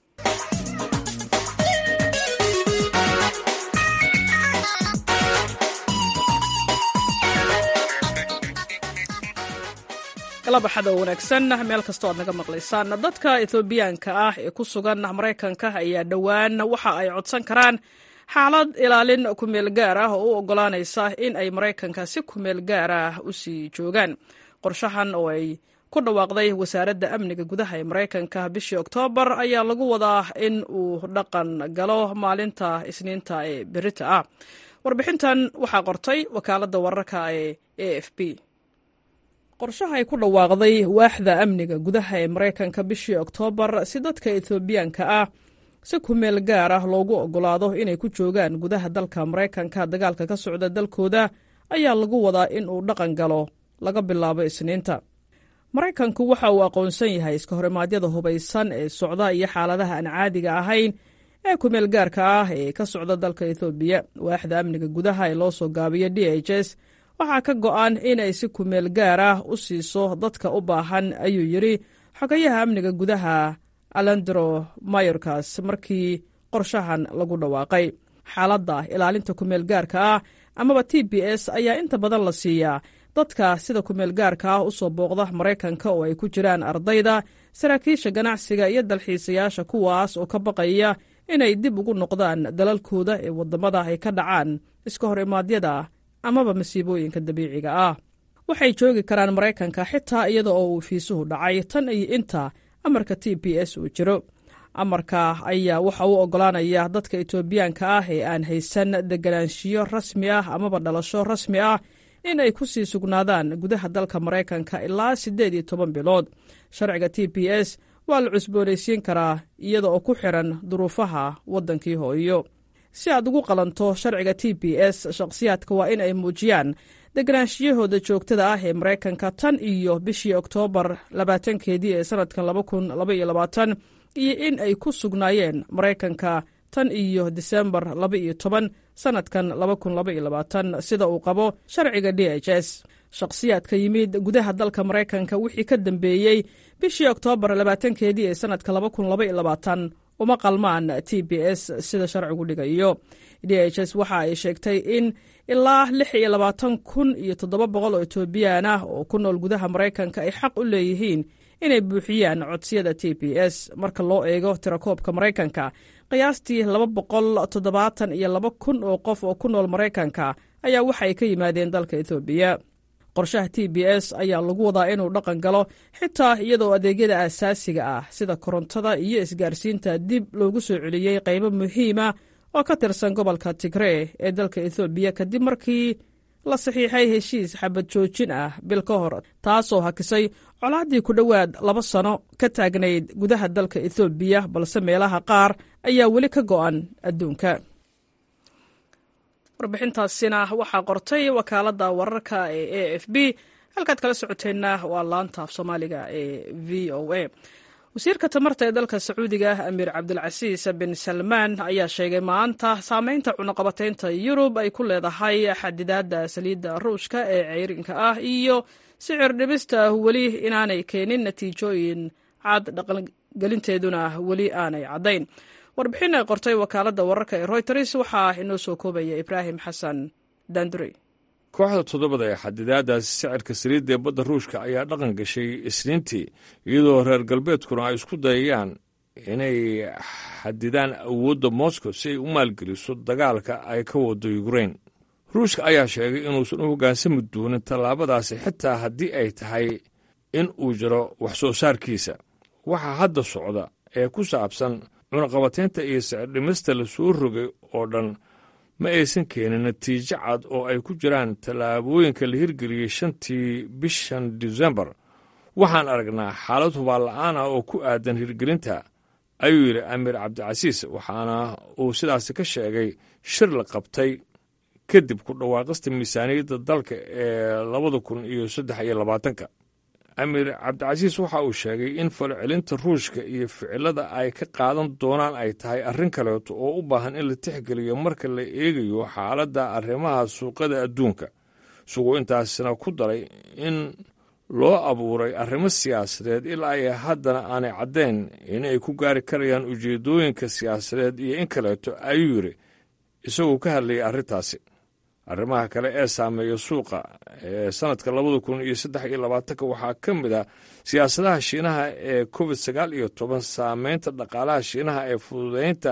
galabaxada oo wanaagsan meel kastoo aad naga maqlaysaan dadka ethoobiyaanka ah ee ku sugan maraykanka ayaa dhowaan waxa ay codsan karaan xaalad ilaalin kumeel gaar ah oo u oggolaanaysa in ay maraykanka si kumeel gaar ah u sii joogaan qorshahan oo ay ku dhawaaqday wasaaradda amniga gudaha ee maraykanka bishii oktoobar ayaa lagu wadaa in uu dhaqan galo maalinta isniinta ee berita ah warbixintan waxaa qortay wakaaladda wararka ee a f b qorshaha ay ku dhawaaqday waaxda amniga gudaha ee maraykanka bishii oktoobar si dadka ethoobiyaanka ah si kumeel gaar ah loogu oggolaado inay ku joogaan gudaha dalka maraykanka dagaalka ka socda dalkooda ayaa lagu wadaa in uu dhaqan galo laga bilaabo isniinta maraykanku waxa uu aqoonsan yahay iska horimaadyada hubaysan ee socda iyo xaaladaha aan caadiga ahayn ee kumeel gaarka ah ee ka socda dalka ethoobiya waaxda amniga gudaha ee loo soo gaabiyo d h s waxaa ka go'an inay si kumeel gaar ah u siiso dadka u baahan ayuu yidhi xogayaha amniga gudaha alandro mayorkas markii qorshahan lagu dhawaaqay xaaladda ilaalinta kumeel gaarka ah amaba t b s ayaa inta badan la siiyaa dadka sida kumeel gaarka ah u soo booqda maraykanka oo ay ku jiraan ardayda saraakiisha ganacsiga iyo dalxiisayaasha kuwaas oo ka baqaya inay dib ugu noqdaan dalalkooda ee waddamada ay ka dhacaan iska hor imaadyada amaba masiibooyinka dabiiciga ah waxay joogi karaan maraykanka xitaa iyada oo uu fiisuhu dhacay tan iyo inta amarka t b s uu jiro amarka ayaa waxa uu oggolaanaya dadka etoobiyaanka ah ee aan haysan deganaanshiyo rasmi ah amaba dhalasho rasmi ah in ay ku sii sugnaadaan gudaha dalka maraykanka ilaa siddeed iyo toban bilood sharciga t b s waa la cusboonaysiin karaa iyada oo ku xiran duruufaha waddankii hooyo si aad ugu qalanto sharciga t b s shakhsiyaadka waa in ay muujiyaan deganaanshiyahooda joogtada ah ee maraykanka tan iyo bishii oktoobar labaatankeedii ee sanadkan laba kun laba iyo labaatan iyo in ay ku sugnaayeen maraykanka tan iyo disembar laba iyo toban sanadkan laba kun laba iyo labaatan sida uu qabo sharciga d h s shakhsiyaadka yimid gudaha dalka maraykanka wixii ka dambeeyey bishii oktoobar labaatankeedii ee sanadka laba kun laba iyo labaatan uma qalmaan t b s sida sharcigu dhigayo d h s waxa ay sheegtay in ilaa lix iyo labaatan kun iyo toddoba boqol oo etoobiyaan ah oo ku nool gudaha maraykanka ay xaq u leeyihiin inay buuxiyaan codsiyada t b s marka loo eego tirakoobka maraykanka qiyaastii laba boqol toddobaatan iyo laba kun oo qof oo ku nool maraykanka ayaa waxa ay ka yimaadeen dalka etoobiya qorshaha t b s ayaa lagu wadaa inuu dhaqan galo xitaa iyadoo adeegyada aasaasiga ah sida korontada iyo isgaarsiinta dib loogu soo celiyey qaybo muhiima oo ka tirsan gobolka tigree ee dalka ethoobiya kadib markii la saxiixay heshiis xabad joojin ah bil ka hor taasoo hakisay colaaddii ku dhowaad laba sano ka taagnayd gudaha dalka ethoobiya balse meelaha qaar ayaa weli ka go'an adduunka warbixintaasina waxaa qortay wakaaladda wararka ee a f b halkaad kala socoteenna waa laanta af soomaaliga ee v o a wasiirka tamarta ee dalka sacuudiga amiir cabdulcasiis bin salmaan ayaa sheegay maanta saameynta cunaqabataynta yurub ay ku leedahay xadidaadda saliidda ruushka ee ceyrinka ah iyo sicir dhibista weli inaanay keenin natiijooyin cad dhaqangelinteeduna weli aanay caddayn warbixin ay qortay wakaaladda wararka ee royters waxaa inoo soo koobaya ibraahim xasan dandurey kooxda toddobada ee xadidaadaasi sicirka saliidda ee badda ruushka ayaa dhaqan gashay isniintii iyadoo reer galbeedkuna ay isku dayayaan inay xadidaan awoodda moscow si ay u maalgeliso dagaalka ay ka wado yukrain ruushka ayaa sheegay inuusan u hoggaansami doonin tallaabadaasi xitaa haddii ay tahay in uu jiro wax soo saarkiisa waxaa hadda socda ee ku saabsan cunaqabataynta iyo sicirdhimista la soo rogay oo dhan ma aysan keenin natiijo cad oo ay ku jiraan tallaabooyinka la hirgeliyey shantii bishan disembar waxaan aragnaa xaalad hubaal-la'aan ah oo ku aadan hirgelinta ayuu yidhi amiir cabdicasiis waxaana uu sidaasi ka sheegay shir la qabtay kadib ku dhawaaqista miisaaniyadda dalka ee labada kun iyo saddex iyo labaatanka amiir cabdicasiis waxa uu sheegay in falcelinta ruushka iyo ficilada ay ka qaadan doonaan ay tahay arrin kaleeto oo u baahan in la tixgeliyo marka la eegayo xaaladda arrimaha suuqada adduunka isagoo intaasina ku daray in loo abuuray arrimo siyaasadeed ilaa ay haddana aanay caddayn inay ku gaari karayaan ujeeddooyinka siyaasadeed iyo in kaleeto ayuu yidhi isagoo ka hadlayay arrintaasi arrimaha kale ee saameeya suuqa ee sanadka labada kun iyo saddex iyo labaatanka waxaa ka mid ah siyaasadaha shiinaha ee covid sagaal iyo toban saameynta dhaqaalaha shiinaha ee fududeynta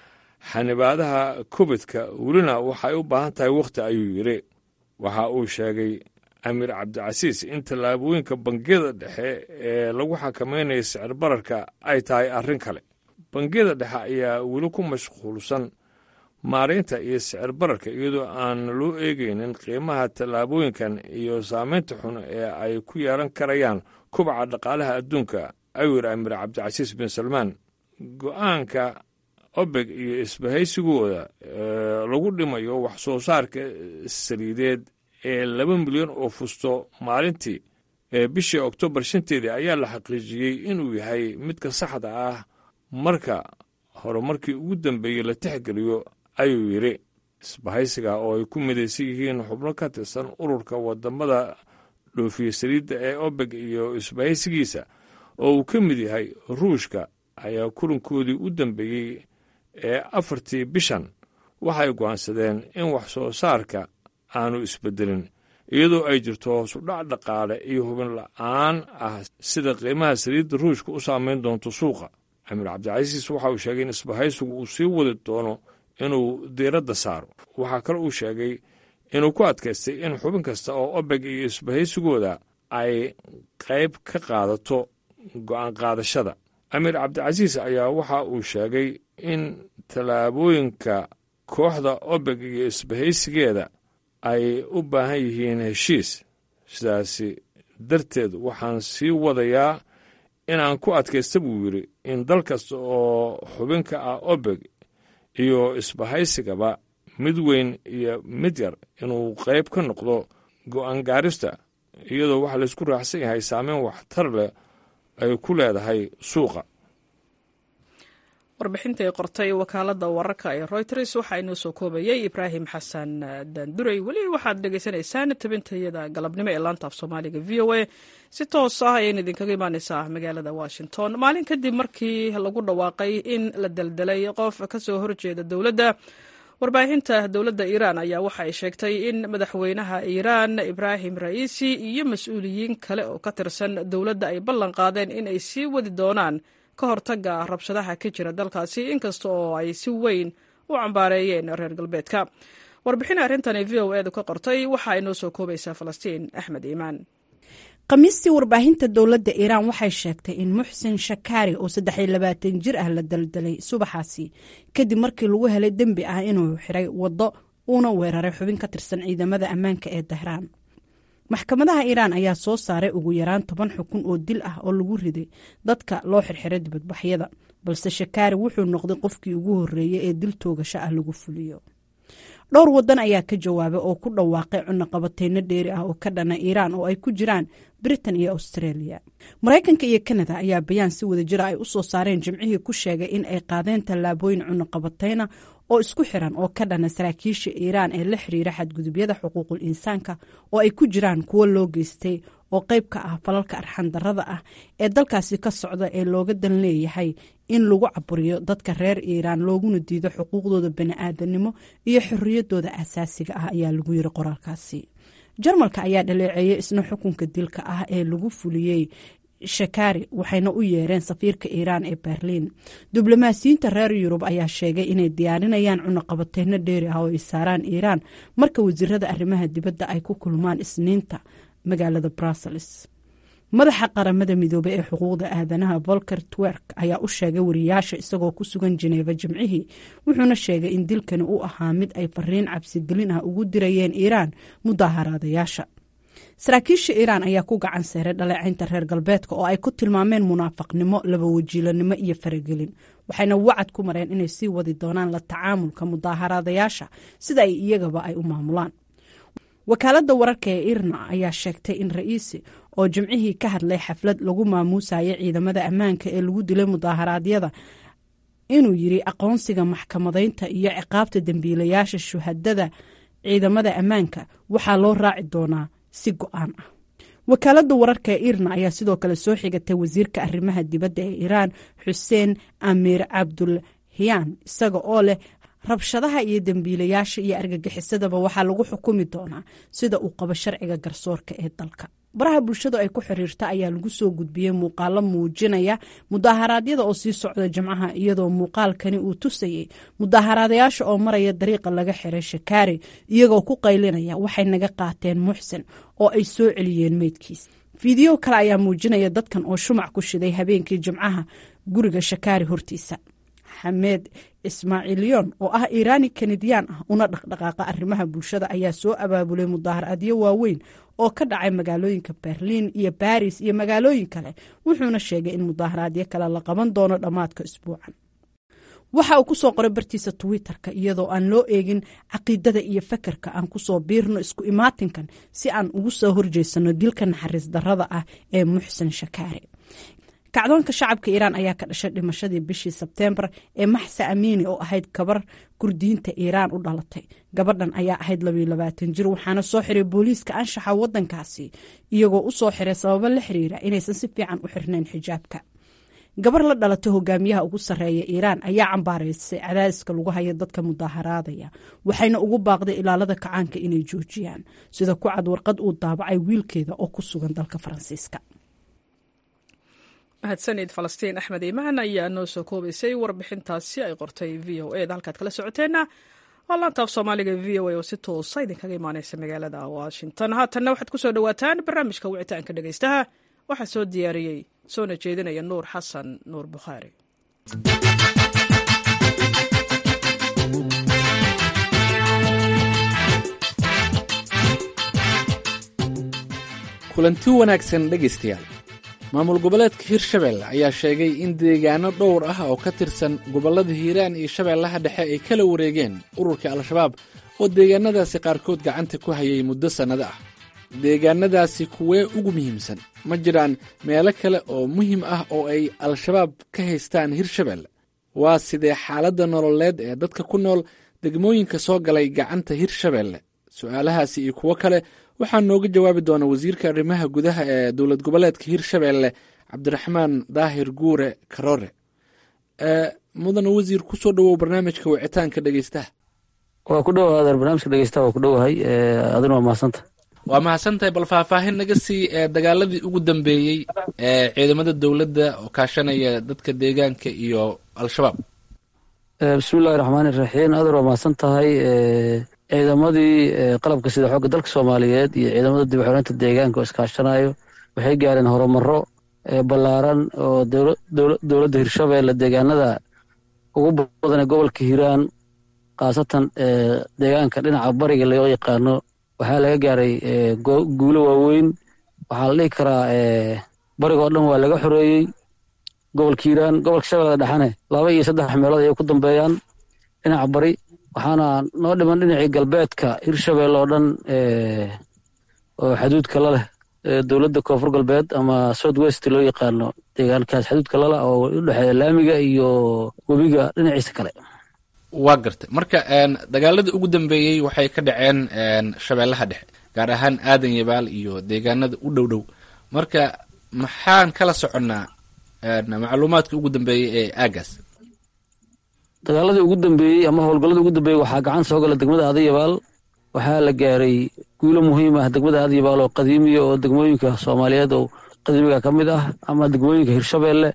xanibaadaha covidka welina waxay u baahan tahay wakhti ayuu yidhi waxa uu sheegay amiir cabdicasiis in tallaabooyinka bangiyada dhexe ee lagu xakameynaya sicir bararka ay tahay arrin kale bangiyada dhexe ayaa weli ku mashquulsan maaraynta iyo sicir bararka iyadoo aan loo eegaynin qiimaha tallaabooyinkan iyo saameynta xun ee ay ku yeelan karayaan kubaca dhaqaalaha adduunka ayuu yidhi amiir cabdicasiis bin salmaan go-aanka obeg iyo isbahaysigooda lagu dhimayo wax soo saarka saliideed ee laba milyan oo fusto maalintii ee bishii oktoobar shanteedii ayaa la xaqiijiyey inuu yahay midka saxda ah marka horumarkii ugu dambeeyey la tixgeliyo ayuu yidhi isbahaysiga oo ay ku midaysan yihiin xubno ka tirsan ururka wadamada dhoofiye saliidda ee obeg iyo isbahaysigiisa oo uu ka mid yahay ruushka ayaa kulankoodii u dambeeyey ee afartii bishan waxay go'aansadeen in wax soo saarka aanu isbedelin iyadoo ay jirto hoosudhac dhaqaale iyo hubin la'aan ah sida qiimaha saliidda ruushka u saameyn doonto suuqa amiir cabdicasiis waxa uu sheegay in isbahaysigu uu sii wadi doono inuu diiradda saaro waxaa kale uu sheegay inuu ku adkaystay in xubin kasta oo obeg iyo isbahaysigooda ay qayb ka qaadato go'aan qaadashada amiir cabdicasiis ayaa waxa uu sheegay in tallaabooyinka kooxda obeg iyo isbahaysigeeda ay u baahan yihiin heshiis sidaasi darteed waxaan sii wadayaa inaan ku adkaysta buu yidhi in dal kasta oo xubinka ah obeg iyo isbahaysigaba mid weyn iyo mid yar inuu qayb ka noqdo go'aan gaarista iyadoo waxaa laysku raacsan yahay saameyn waxtar leh ay ku leedahay suuqa warbixintai qortay wakaalada wararka ee reuters waxaa inoo soo koobayay ibraahim xasan daandurey weli waxaad dhegaysanaysaan tabintayada galabnimo ee laanta af soomaaliga v o a si toos ah ayayna idinkaga imaaneysaa magaalada washington maalin kadib markii lagu dhawaaqay in la deldelay qof kasoo horjeeda dowladda warbaahinta dowladda iiraan ayaa waxa ay sheegtay in madaxweynaha iiraan ibraahim ra'iisi iyo mas-uuliyiin kale oo ka tirsan dowladda ay ballan qaadeen in ay sii wadi doonaan ka hortaga rabshadaha ka jira dalkaasi inkasta oo ay si weyn u cambaareeyeen reer galbeedka warbixin arrintani v o edu ka qortay waxaa inoo soo koobaysaa falastiin axmed iimaan khamiistii warbaahinta dowladda iiraan waxay sheegtay in muxsin shakaari oo saddexiyo labaatan jir ah la daldalay subaxaasi kadib markii lagu helay dembi ah inuu xiray waddo uuna weeraray xubin ka tirsan ciidamada ammaanka ee dahraan maxkamadaha iiraan ayaa soo saaray ugu yaraan toban xukun oo dil ah oo lagu riday dadka loo xirxiray dibadbaxyada balse shakaari wuxuu noqday qofkii ugu horreeyey ee dil toogasho ah lagu fuliyo dhowr wadan ayaa ka jawaabay oo ku dhawaaqay cunaqabateyno dheeri ah oo ka dhana iiraan oo ay ku jiraan britain iyo australia maraykanka iyo kanada ayaa bayaan si wada jira ay u soo saareen jimcihii ku sheegay in ay qaadeen tallaabooyin cunaqabateyna oo isku xiran oo ka dhana saraakiisha iiraan ee la xiriira xadgudubyada xuquuqul insaanka oo ay ku jiraan kuwo loo geystay oo qayb ka ah falalka arxandarrada ah ee dalkaasi ka socda ee looga dan leeyahay in lagu caburiyo dadka reer iiraan looguna diido xuquuqdooda bani-aadanimo iyo xorriyaddooda asaasiga ah ayaa lagu yiri qoraalkaasi jarmalka ayaa dhaleeceeyay isna xukunka dilka ah ee lagu fuliyey shakaari waxayna u yeereen safiirka iiraan ee berliin diblomaasiyiinta reer yurub ayaa sheegay inay diyaarinayaan cunaqabateyno dheeri ah oo ay saaraan iiraan marka wasiirada arrimaha dibadda ay ku kulmaan isniinta magaalada brussels madaxa qaramada midoobey ee xuquuqda aadanaha volker twerk ayaa u sheegay wariyaasha isagoo ku sugan jineeva jimcihii wuxuuna sheegay in dilkani u ahaa mid ay fariin cabsigelin ah ugu dirayeen iiraan mudaaharaadayaasha saraakiisha iiraan ayaa ku gacan seeray dhaleecaynta reer galbeedka oo ay ku tilmaameen munaafaqnimo labawajiilanimo iyo faragelin waxayna wacad ku mareen inay sii wadi doonaan la tacaamulka mudaaharaadayaasha sida ay iyagaba ay u maamulaan wakaaladda wararka ee irna ayaa sheegtay in ra'iisi oo jimcihii ka hadlay xaflad lagu maamuusayay ciidamada ammaanka ee lagu dilay mudaaharaadyada inuu yiri aqoonsiga maxkamadaynta iyo ciqaabta dembiilayaasha shuhadada ciidamada ammaanka waxaa loo raaci doonaa si go-aan ah wakaaladda wararka ee irna ayaa sidoo kale soo xigatay wasiirka arrimaha dibadda ee iiraan xuseen amiir cabdulhiyaan isaga oo leh rabshadaha iyo dembiilayaasha iyo argagixisadaba waxaa lagu xukumi doonaa sida uu qabo sharciga garsoorka ee dalka baraha bulshadu ay ku xiriirta ayaa lagu soo gudbiyey muuqaalo muujinaya mudaaharaadyada oo sii socda jimcaha iyadoo muuqaalkani uu tusayey mudaaharaadayaasha oo maraya dariiqa laga xiray shakaari iyagoo ku qaylinaya waxay naga qaateen muxsin oo ay soo celiyeen meydkiis fiideo kale ayaa muujinaya dadkan oo shumac ku shiday habeenkii jimcaha guriga shakaari hortiisa xamed ismaaciilyon oo ah iiraani kanadiyaan ah una dhaqdhaqaaqa arrimaha bulshada ayaa soo abaabulay mudaaharaadyo waaweyn oo ka dhacay magaalooyinka berliin iyo baris iyo magaalooyin kale wuxuuna sheegay in mudaaharaadyo kale la qaban doono dhammaadka isbuucan waxa uu ku soo qoray bartiisa twitter-ka iyadoo aan loo eegin caqiidada iyo fakarka aan kusoo biirno isku imaatinkan si aan ugu soo horjeysano dilka naxariis darrada ah ee muxsin shakaari kacdoonka shacabka iiraan ayaa ka dhashay dhimashadii bishii sebteembar ee maxsa amiini oo ahayd gabar kurdiyiinta iiraan u dhalatay gabadhan ayaa ahayd labayoabaatan jir waxaana soo xiray booliiska anshaxa wadankaasi iyagoo u soo xiray sababo la xiriira inaysan si fiican u xirnayn xijaabka gabar la dhalatay hogaamiyaha ugu sarreeya iiraan ayaa cambaaraysay cadaadiska lagu haya dadka mudaaharaadaya waxayna ugu baaqday ilaalada kacaanka inay joojiyaan sida ku cad warqad uu daabacay wiilkeeda oo ku sugan dalka faransiiska mahadsanid falastiin axmed iimaan ayaa noo soo koobaysay warbixintaasi ay qortay v o e da halkaad kala socoteenna waa laantaaf soomaaliga v o a oo si toosa idinkaga imaaneysa magaalada washington haatanna waxaad ku soo dhowaataan barnaamijka wicitaanka dhegeystaha waxaa soo diyaariyey soona jeedinaya nuur xasan nuur bukhaari kulanti wanaagsan dhegaystayaal maamul goboleedka hirshabelle ayaa sheegay in deegaano dhowr ah oo ka tirsan gobollada hiiraan iyo shabeellaha dhexe ay kala wareegeen ururka al-shabaab oo deegaanadaasi qaarkood gacanta ku hayay muddo sannado ah deegaanadaasi kuwee ugu muhiimsan ma jiraan meelo kale oo muhiim ah oo ay al-shabaab ka haystaan hirshabelle waa sidee xaaladda nololeed ee dadka ku nool degmooyinka soo galay gacanta hirshabelle su-aalahaasi iyo kuwo kale waxaa nooga jawaabi doona wasiirka arrimaha gudaha ee dowlad goboleedka hirshabelle cabdiraxmaan daahir guure karoore mudane wasiir kusoo dhowow barnaamijka wicitaanka dhegeystaha waa ku dhowaadeen barnaamijka dhegeystaha waa ku dhowahay adina waa mahadsantaha waa mahadsantahay bal faahfaahin naga sii ee dagaaladii ugu dambeeyey ee ciidamada dowladda oo kaashanaya dadka deegaanka iyo al-shabaab bismillahi raxmaani iraxiim adeer waa mahadsan tahay ciidamadii qalabka sida xoogga dalka soomaaliyeed iyo ciidamada dib xoreynta deegaanka oo iskaashanayo waxay gaareen horumaro ballaaran oo dowladda hirshabelle deegaanada ugu badan ee gobolka hiiraan khaasatan deegaanka dhinaca bariga loo yaqaano waxaa laga gaaray guulo waaweyn waxaa la dhihi karaa barigoo dhan waa laga xoreeyey gobolka hiiraan gobolka shabeellada dhexane laba iyo saddex meelood ayay ku dambeeyaan dhinaca bari waxaana noo dhiman dhinacii galbeedka hirshabelle oo dhan oo xaduudka la leh dowladda koonfur galbeed ama south west loo yaqaano deegaankaas xaduudka lala oo u dhexeeya laamiga iyo webiga dhinaciisa kale waa gartay marka dagaaladii ugu dambeeyey waxay ka dhaceen shabeellaha dhexe gaar ahaan aadan yabaal iyo deegaanada u dhow dhow marka maxaan kala soconnaa macluumaadkii ugu dambeeyey ee aagaas dagaaladii ugu dambeeyey ama howlgalladii ugu dambeeyey waxaa gacan soo gala degmada aadayabaal waxaa la gaaray guulo muhiim ah degmada aadayabaal oo qadiimiya oo degmooyinka soomaaliyeed oo qadiimiga ka mid ah ama degmooyinka hirshabelle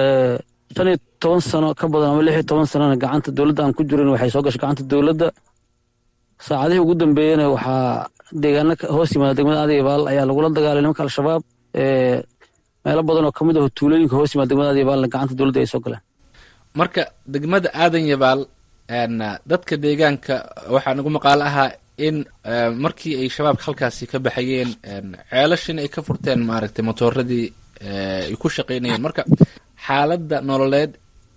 shan iyo toban sano ka badan ama lix iyo toban sanona gacanta dowladda aan ku jirin waxay soo gashay gacanta dowladda saacadihii ugu dambeeyena waxaa deegaano hoos yimaada degmada aadayabaal ayaa lagula dagaalay nimanka al-shabaab meelo badan oo ka mid ah tuulooyinka hoos yimaada degmada aadayabaalna gacanta dowladda ay soo galeen marka degmada aadan yabaal dadka deegaanka waxaa nagu maqaalo ahaa in markii ay shabaabka halkaasi ka baxayeen ceelashin ay ka furteen maaragtay motooradii ay ku shaqaynayeen marka xaaladda nololeed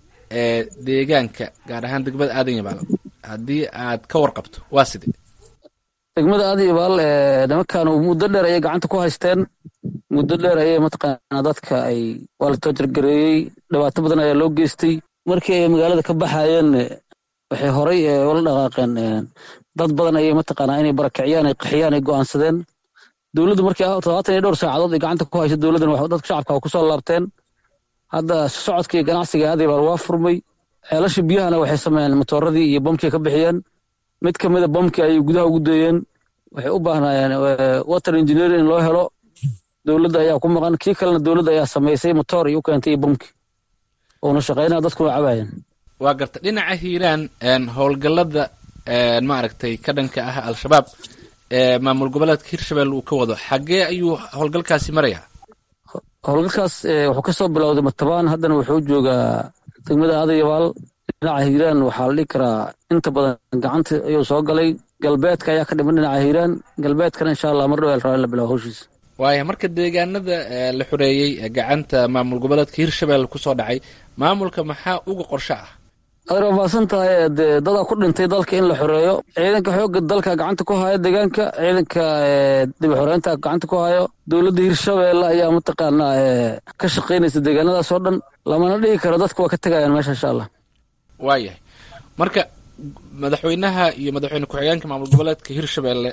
ee deegaanka gaar ahaan degmada aadan yabaal haddii aad ka warqabto waa sidee degmada aadan yabaal nimankan muddo dheer ayay gacanta ku haysteen muddo dheer ayay mataqaanaa dadka ay waa la toojargareeyey dhibaato badan ayaa loo geystay markii ay magaalada ka baxayeen waxay horay ula dhaqaaqeen dad badan ayay mataqaanaa inay barakiciyaan ay qaxiyaan ay go'aansadeen dowladdu markii todobaatan iyo dhowr saacadood ay gacanta ku hayso dowladdan dadka shacabka ku soo laabteen hadda socodka iyo ganacsiga aadayabaal waa furmay ceelasha biyahana waxay sameeyeen matooradii iyo bamkii ka bixiyeen mid ka mida bamkii ayay gudaha ugu dayeen waxay u baahnaayeen water engineering in loo helo dowladda ayaa ku maqan kii kalena dowladda ayaa samaysay motoor iyo u keentay iyo bamkii uuna shaqaynaya dadkuna cabaayeen waa garta dhinaca hiiraan howlgallada maaragtay ka dhanka ah al-shabaab ee maamul goboleedka hirshabelle uu ka wado xaggee ayuu howlgalkaasi marayaa howlgalkaas wuxuu ka soo bilowday matabaan haddana wuxuu joogaa degmada aadayabaal dhinaca hiiraan waxaa la dhihi karaa inta badan gacanta ayuu soo galay galbeedka ayaa ka dhiman dhinaca hiiraan galbeedkana insha allah mar dhow rabaa in la bilaabo howshiisa waaya marka deegaanada la xoreeyey gacanta maamul goboleedka hirshabelle kusoo dhacay maamulka maxaa uga qorsho ah adeer waa mahadsan tahay dee dadaa ku dhintay dalka in la xoreeyo ciidanka xoogga dalka gacanta ku haya deegaanka ciidanka dib xoreynta gacanta ku hayo dowladda hirshabelle ayaa mataqaanaa ka shaqaynaysa deegaanadaas oo dhan lamana dhihi karo dadka waa ka tegayaan meesha insha allah waayahay marka madaxweynaha iyo madaxweyne ku-xigeenka maamul goboleedka hirshabelle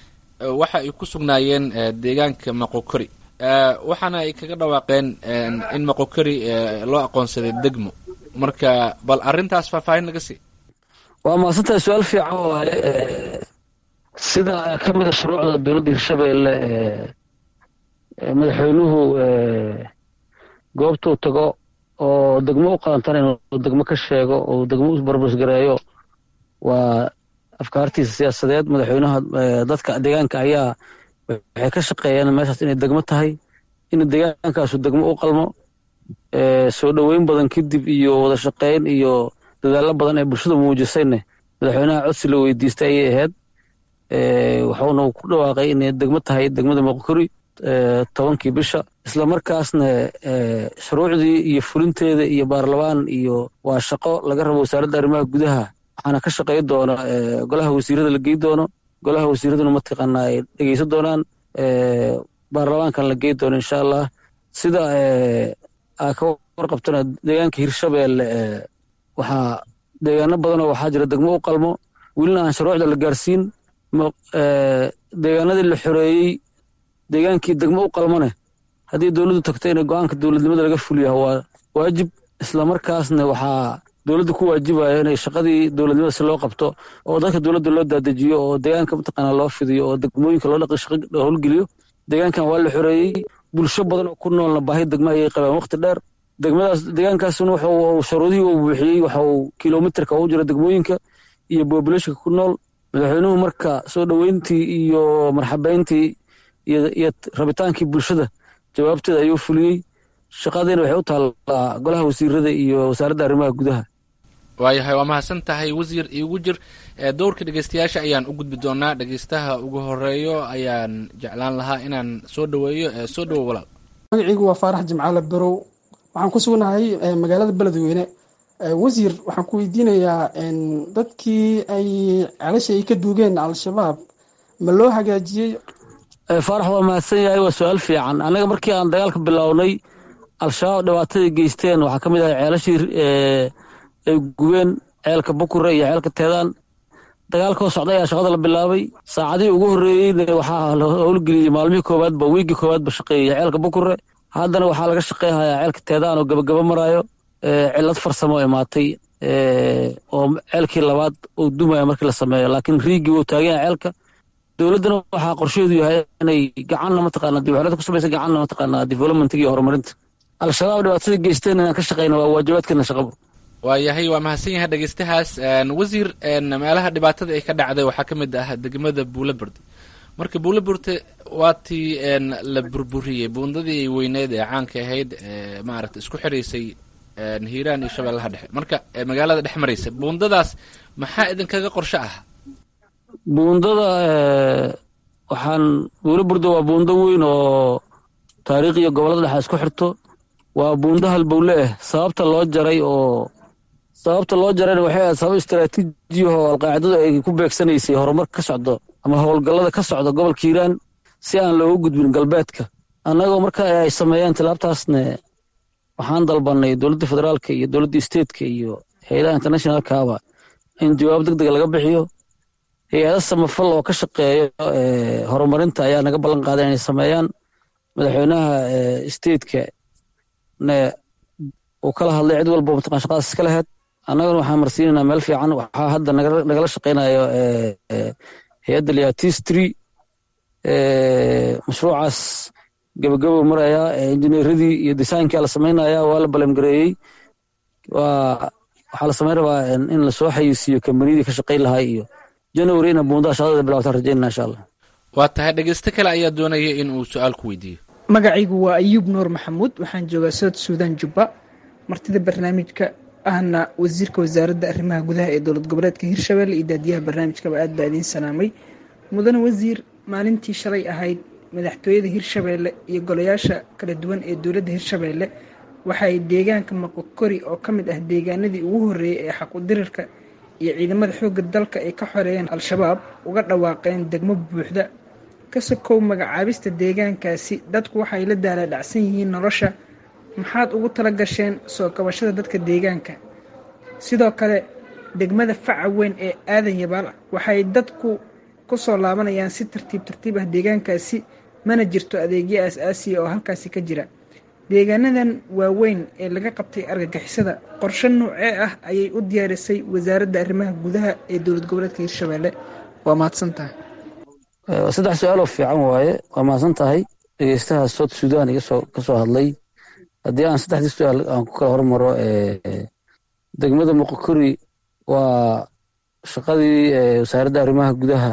waxa ay ku sugnaayeen deegaanka maqokori waxaana ay kaga dhawaaqeen in maqokori loo aqoonsaday degmo marka bal arrintaas faahfaahin naga sii waa mahadsantahay su-aal fiican waaye sida ka mida shuruucda dowladda hirshabelle madaxweynuhu goobtuu tago oo degmo u qalantan inuu degmo ka sheego oo degmo u barbasgareeyo waa afkaartiisa siyaasadeed madaxweynaha dadka deegaanka ayaa waxay ka shaqeeyeen meeshaas inay degmo tahay in deegaankaasu degmo u qalmo soo dhoweyn badan kadib iyo wada shaqeyn iyo dadaallo badan ee bulshada muujisayne madaxweynaha codsi la weydiistay ayay ahayd wuxuuna ku dhawaaqay inay degmo tahay degmada moqokori tobankii bisha isla markaasna shuruucdii iyo fulinteeda iyo baarlamaan iyo waa shaqo laga rabo wasaaradda arrimaha gudaha waxaana ka shaqey doona golaha wasiirada la gey doono golaha wasiiraduna mataqaanaa ay dhegeysan doonaan baarlamaankan la gey doono insha allah sida aa ka warqabtana deegaanka hirshabeelle waxaa deegaano badanoo waxaa jira degmo u qalmo welina aan shuruucda la gaarsiin deegaanadii la xoreeyey deegaankii degmo u qalmane haddii dowladdu tagto in go-aanka dowladnimada laga fuliya waa waajib islamarkaasna waxaa dowladda ku waajibaya inay shaqadii dowladnimada si loo qabto oo dadka dowladda loo daadejiyo oo deegaanka mataqaanaa loo fidiyo oo degmooyinka loo dhaqi shaqa howlgeliyo deegaankan waa la xoreeyey bulsho badan oo ku noolna baahi degma ayay qabeen waqti dheer degmadaas deegaankaasuna wuxuu shuruudihii uu buuxiyey waxa uu kilomitarka ugu jira degmooyinka iyo bobulationka ku nool madaxweynuhu marka soo dhoweyntii iyo marxabeyntii iyo rabitaankii bulshada jawaabteeda ayuu fuliyey shaqadiina waxay u taallaa golaha wasiirada iyo wasaaradda arrimaha gudaha waayahay waa mahadsan tahay wasiir iigu jir dowrka dhegeystayaasha ayaan u gudbi doonaa dhegeystaha ugu horeeyo ayaan jeclaan lahaa inaan soo dhoweeyo soo dhowo walaal magacaygu waa faarax jimcaale barow waxaan ku sugnahay magaalada beledweyne wasiir waxaan ku weydiinayaa dadkii ay celasha ay ka duugeen al-shabaab ma loo hagaajiyey faarax waa mahadsan yahay waa su-aal fiican annaga markii aan dagaalka bilownay al-shabaab dhibaatadii geysteen waxaa ka mid ahay ceelashii ay gubeen ceelka bukure iyo ceelka teedaan dagaalkoo socday ayaa shaqada la bilaabay saacadihii ugu horreeyeyna waxaa la howlgeliyey maalmihii koowaadba wiigii koowaadba shaqeeyey ceelka bukure haddana waxaa laga shaqeyhayaa ceelka teedaan oo gabagaba maraayo cilad farsamo imaatay oo ceelkii labaad uu dumaya markii la sameeyo laakiin riigii wuu taagan yahay ceelka dowladdana waxaa qorsheedu yahay inay gacanna mataqaanaa dibxelada ku samaysa gacanna mataqaanaa developmentiga iyo horumarinta al-shabaab dhibaatada geysteen inaan ka shaqeyna waa waajibaadkeena shaqabo waayahay waa mahadsan yahay dhegeystahaas wasiir meelaha dhibaatada ay ka dhacday waxaa ka mid ah degmada buulaburde marka buulaburte waa tii la burburiyey buundadii weyneed ee caanka ahayd maaragta isku xiraysay hiiraan iyo shabeellaha dhexe marka magaalada dhex maraysa buundadaas maxaa idinkaga qorsho ah buundada waxaan buulaburda waa buundo weyn oo taariikh iyo gobollada dhexe isku xirto waa buundo halbowle ah sababta loo jaray oo sababta loo jarayna waxay ahayd sabab istaraatiijiyaho alqaacidadu ay ku beegsanaysay horumar ka socdo ama howlgallada ka socda gobolka hiiraan si aan looga gudbin galbeedka annagoo marka ay sameeyeen tilaabtaasne waxaan dalbanay dowladda federaalka iyo dowladda statetka iyo hay-adaha internationalkaaba in jawaab deg dega laga bixiyo hay-ada samafal oo ka shaqeeyo horumarinta ayaa naga ballan qaaday inay sameeyaan madaxweynaha stateka ne uu kala hadlay cid walba mataqan shaqadaas iska laheyd annaguna waxaan marsiinaynaa meel fiican waxaa hadda nagala shaqeynayo hay-adda liatistry mashruucaas gabagabo marayaa injineeradii iyo designkii la samaynaya waa la balemgareeyey waa waxaa la samayn rabaa in lasoo xayeysiiyo kambaniyadii ka shaqayn lahaa iyo january ina buundaha shaqadada bilawtaan rajeynana insha allah waa tahay dhegeysto kale ayaa doonaya in uu su-aal ku weydiiyo magacaygu waa ayuub nuur maxamuud waxaan joogaa south suudan jubba martida barnaamijka ahna wasiirka wasaaradda arrimaha gudaha ee dowlad goboleedka hirshabelle iyo daadiyaha barnaamijkaba aad baa idiin salaamay mudane wasiir maalintii shalay ahayd madaxtooyada hirshabeelle iyo golayaasha kala duwan ee dowladda hirshabeelle waxay deegaanka maqokori oo ka mid ah deegaanadii ugu horreeyey ee xaqudirirka iyo ciidamada xoogga dalka ay ka xoreeyeen al-shabaab uga dhawaaqeen degmo buuxda ka sokow magacaabista deegaankaasi dadku waxay la daalaadhacsan yihiin nolosha maxaad ugu tala gasheen soo kabashada dadka deegaanka sidoo kale degmada faca weyn ee aadan yabaal waxay dadku ku soo laabanayaan si tartiib tartiib ah deegaankaasi mana jirto adeegyo aas-aasiya oo halkaasi ka jira deegaanadan waaweyn ee laga qabtay argagixisada qorshe noocee ah ayay u diyaarisay wasaaradda arrimaha gudaha ee dowlad goboleedka hirshabelle waa mahadsan tahay saddex su-aaloo fiican waaye waa mahadsan tahay dhegeystaha south sudan igasoo ka soo hadlay haddii aan saddexdii su-aal aan ku kala hormaro degmada muqokori waa shaqadii wasaaradda arrimaha gudaha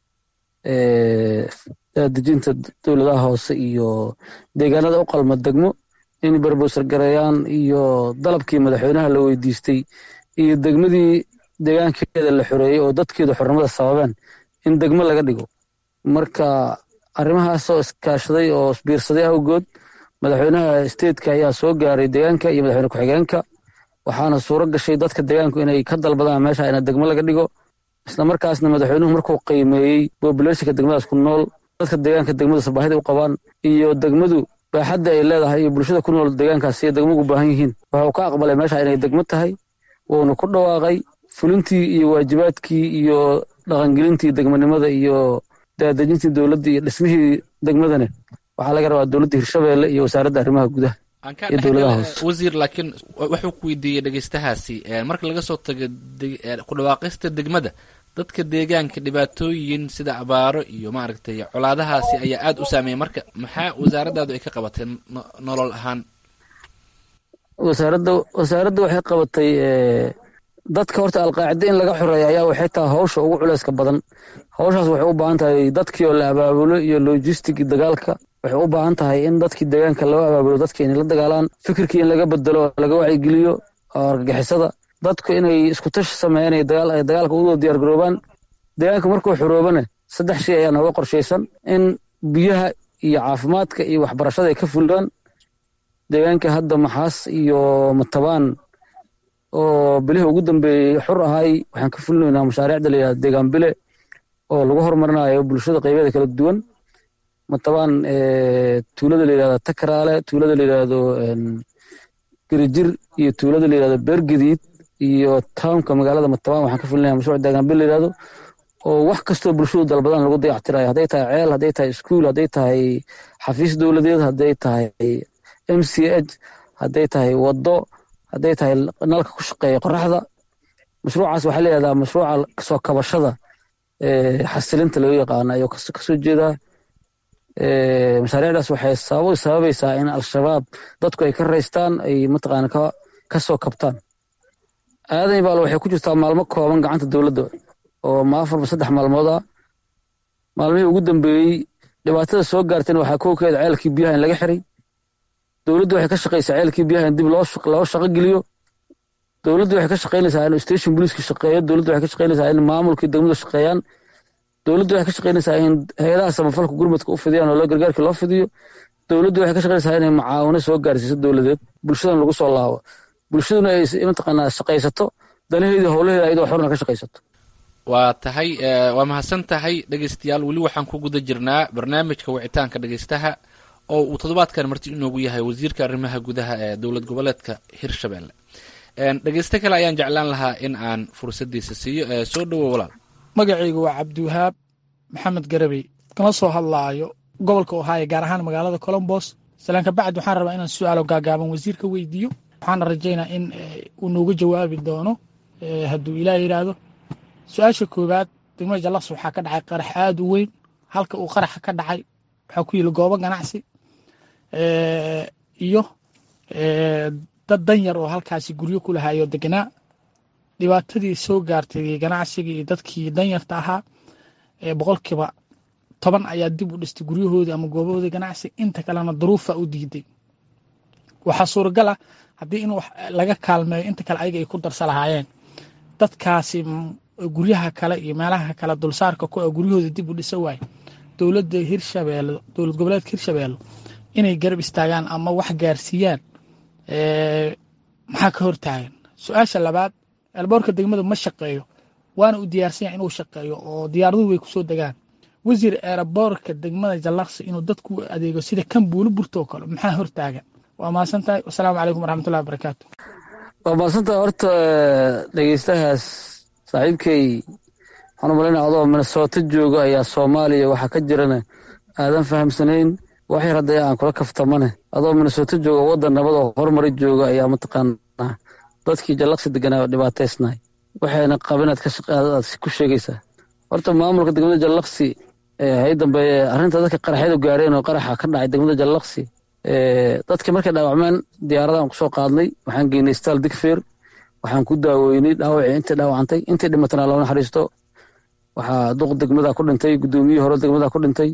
dejinta dowladaha hoose iyo deegaanada u qalma degmo in berbowsar gareeyaan iyo dalabkii madaxweynaha la weydiistay iyo degmadii deegaankeeda la xoreeyey oo dadkeedu xornimada sababeen in degmo laga dhigo marka arrimahaasoo iskaashaday oo isbiirsaday awgood madaxweynaha steedka ayaa soo gaaray deegaanka iyo madaxweyne ku-xigeenka waxaana suuro gashay dadka deegaanku inay ka dalbadaan meesha ina degmo laga dhigo isla markaasna madaxweynuhu markuu qiimeeyey bobulationka degmadaas ku nool dadka deegaanka degmadaas baahida u qabaan iyo degmadu baaxadda ay leedahay iyo bulshada ku nool deegaankaas iyo degmagu baahan yihiin wuxuu ka aqbalay meesha inay degmo tahay wuuna ku dhawaaqay fulintii iyo waajibaadkii iyo dhaqangelintii degmanimada iyo daadejintii dowladda iyo dhismihii degmadane waxaa laga rabaa dowladda hirshabeelle iyo wasaaradda arrimaha gudaha iyo dowladaha hoose wasiir laakiin wuxuu ku weydiiyey dhegeystahaasi marka laga soo tago ku dhawaaqista degmada dadka deegaanka dhibaatooyin sida abaaro iyo maaragtay colaadahaasi ayaa aada u saameeyay marka maxaa wasaaraddaadu ay ka qabatay nolol ahaan wasaaradda wasaaradda waxay qabatay dadka horta alqaacida in laga xoreeya ayaa waxay tahay hawsha ugu culeyska badan hawshaas waxay u baahan tahay dadkii oo la abaabulo iyo logistic dagaalka waxay u baahan tahay in dadkii deegaanka loo abaabulo dadka inay la dagaalaan fikirkii in laga bedelo laga wacyigeliyo oo argagixisada dadku inay isku tashi sameeyaan ay dagaalka uwada diyaar garoobaan deegaanka markuu xoroobana saddex shay ayaa nooga qorshaysan in biyaha iyo caafimaadka iyo waxbarashada ay ka fulaan deegaanka hadda maxaas iyo matabaan oo bilihii ugu dambeeyey xur ahay waxaan ka fulinaynaa mashaariicda la yidhahdo deegaan bile oo lagu horumarinayo bulshada qaybeeda kala duwan matabaan tuulada la yidhahdo takaraale tuulada la yidhahdo gerijir iyo tuulada la yidhahdo beergediid iyo townka magaalada matabaan waxaan ka fulinaya mashruuc deegaan bile la yidhahdo oo wax kastoo bulshadu dalbadaan lagu dayactirayo hadday tahay ceel hadday tahay iskuul hadday tahay xafiis dowladeed hadday tahay m c h hadday tahay waddo hadday tahay nalka ku shaqeeya qoraxda mashruucaas waxaa la yihahdaa mashruuca kasoo kabashada xasilinta loo yaqaano ayuu kasoo jeedaa mashaariicdaas waxay sabab sababaysaa in al-shabaab dadku ay ka raystaan ay mataqaana ka soo kabtaan aadan baal waxay ku jirtaa maalmo kooban gacanta dowladda oo ma afarba saddex maalmood ah maalmihii ugu dambeeyey dhibaatada soo gaartayna waxaa kowkeeda ceelkii biyaha in laga xiray dowladdu waxay ka shaqaysaa ceelkii biyaha in dib loo shaqo geliyo dowladdu waxay ka shaqaynaysaa in station booliiska shaqeeyo dowladdu waxay ka shaqaynaysaa in maamulkii degmada shaqeeyaan dowladdu waxay ka shaqaynaysaa in hay-adaha samafalka gurmadka u fidiyaan oo loo gargaarkii loo fidiyo dowladdu waxay ka shaqaynaysaa inay macaawino soo gaarsiiso dowladeed bulshadan lagu soo laabo bulshaduna ay mataqaanaa shaqaysato danaheedii howlaheeda ayadoo xorna ka shaqaysato waa tahay waa mahadsan tahay dhegeystayaal weli waxaan ku guda jirnaa barnaamijka wicitaanka dhegeystaha oo uu toddobaadkan marti inoogu yahay wasiirka arrimaha gudaha ee dowlad goboleedka hirshabelle dhegeysto kale ayaan jeclaan lahaa in aan fursadiisa siiyo soo dhowo walaal magacaygu waa cabdiwahaab maxamed garabey kama soo hadlaayo gobolka ohaayo gaar ahaan magaalada colombos salaanka bacd waxaan rabaa inaan su-aalo gaagaaban wasiirka weydiiyo waxaana rajaynaa in uu nooga jawaabi doono hadduu ilaah yidhaahdo su-aasha koowaad degmada jallaqs waxaa ka dhacay qarax aada u weyn halka uu qaraxa ka dhacay waxaa ku yili goobo ganacsi iyo dad danyar oo halkaasi guryo ku lahaayoo deganaa dhibaatadii soo gaartay ganacsigii iyo dadkii danyarta ahaa boqolkiiba toban ayaa dib u dhistay guryahoodii ama goobahoodii ganacsi inta kalena duruufa u diiday waxaa suuragal ah haddii in laga kaalmeeyo inta kale ayaga ay ku darsa lahaayeen dadkaasi guryaha kale iyo meelaha kale dulsaarka ku guryahooda dib u dhisa waaye dowladda hirshabeelle dowlad goboleedka hirshabeelle inay garab istaagaan ama wax gaarsiiyaan maxaa ka hortaagan su-aasha labaad elboorka degmada ma shaqeeyo waana u diyaarsan yahay inuu shaqeeyo oo diyaaraduhu way kusoo degaan wasiir eeraboorka degmada jallaqsi inuu dadku adeego sida kan buulo burto oo kale maxaa hortaagan waa mahadsan tahay wasalaamu calaykum waraxmatullahi wabarakaatu waa mahadsantahay horta dhegeystahaas saaxiibkay waxaan u malaynaya adoo minnesota jooga ayaa soomaaliya waxaa ka jirana aadan fahamsanayn wax yar hadday aan kula kaftamane adoo minnesota jooga waddan nabad oo horumari jooga ayaa mataqaanaa dadkii jallaqsi deganaa dhibaataysnahay waxayna qabinaad aad ku sheegaysaa horta maamulka degmada jallaqsi hay dambeeye arrinta dadka qaraxyadu gaareen oo qaraxa ka dhacay degmada jallaqsi dadka markay dhaawacmeen diyaaradaan kusoo qaadnay waxaan geynay staal digfeer waxaan ku daaweynay dhaawacii intay dhaawacantay intay dhimatana loo naxariisto waxaa duq degmada ku dhintay guddoomiyihii hore degmada ku dhintay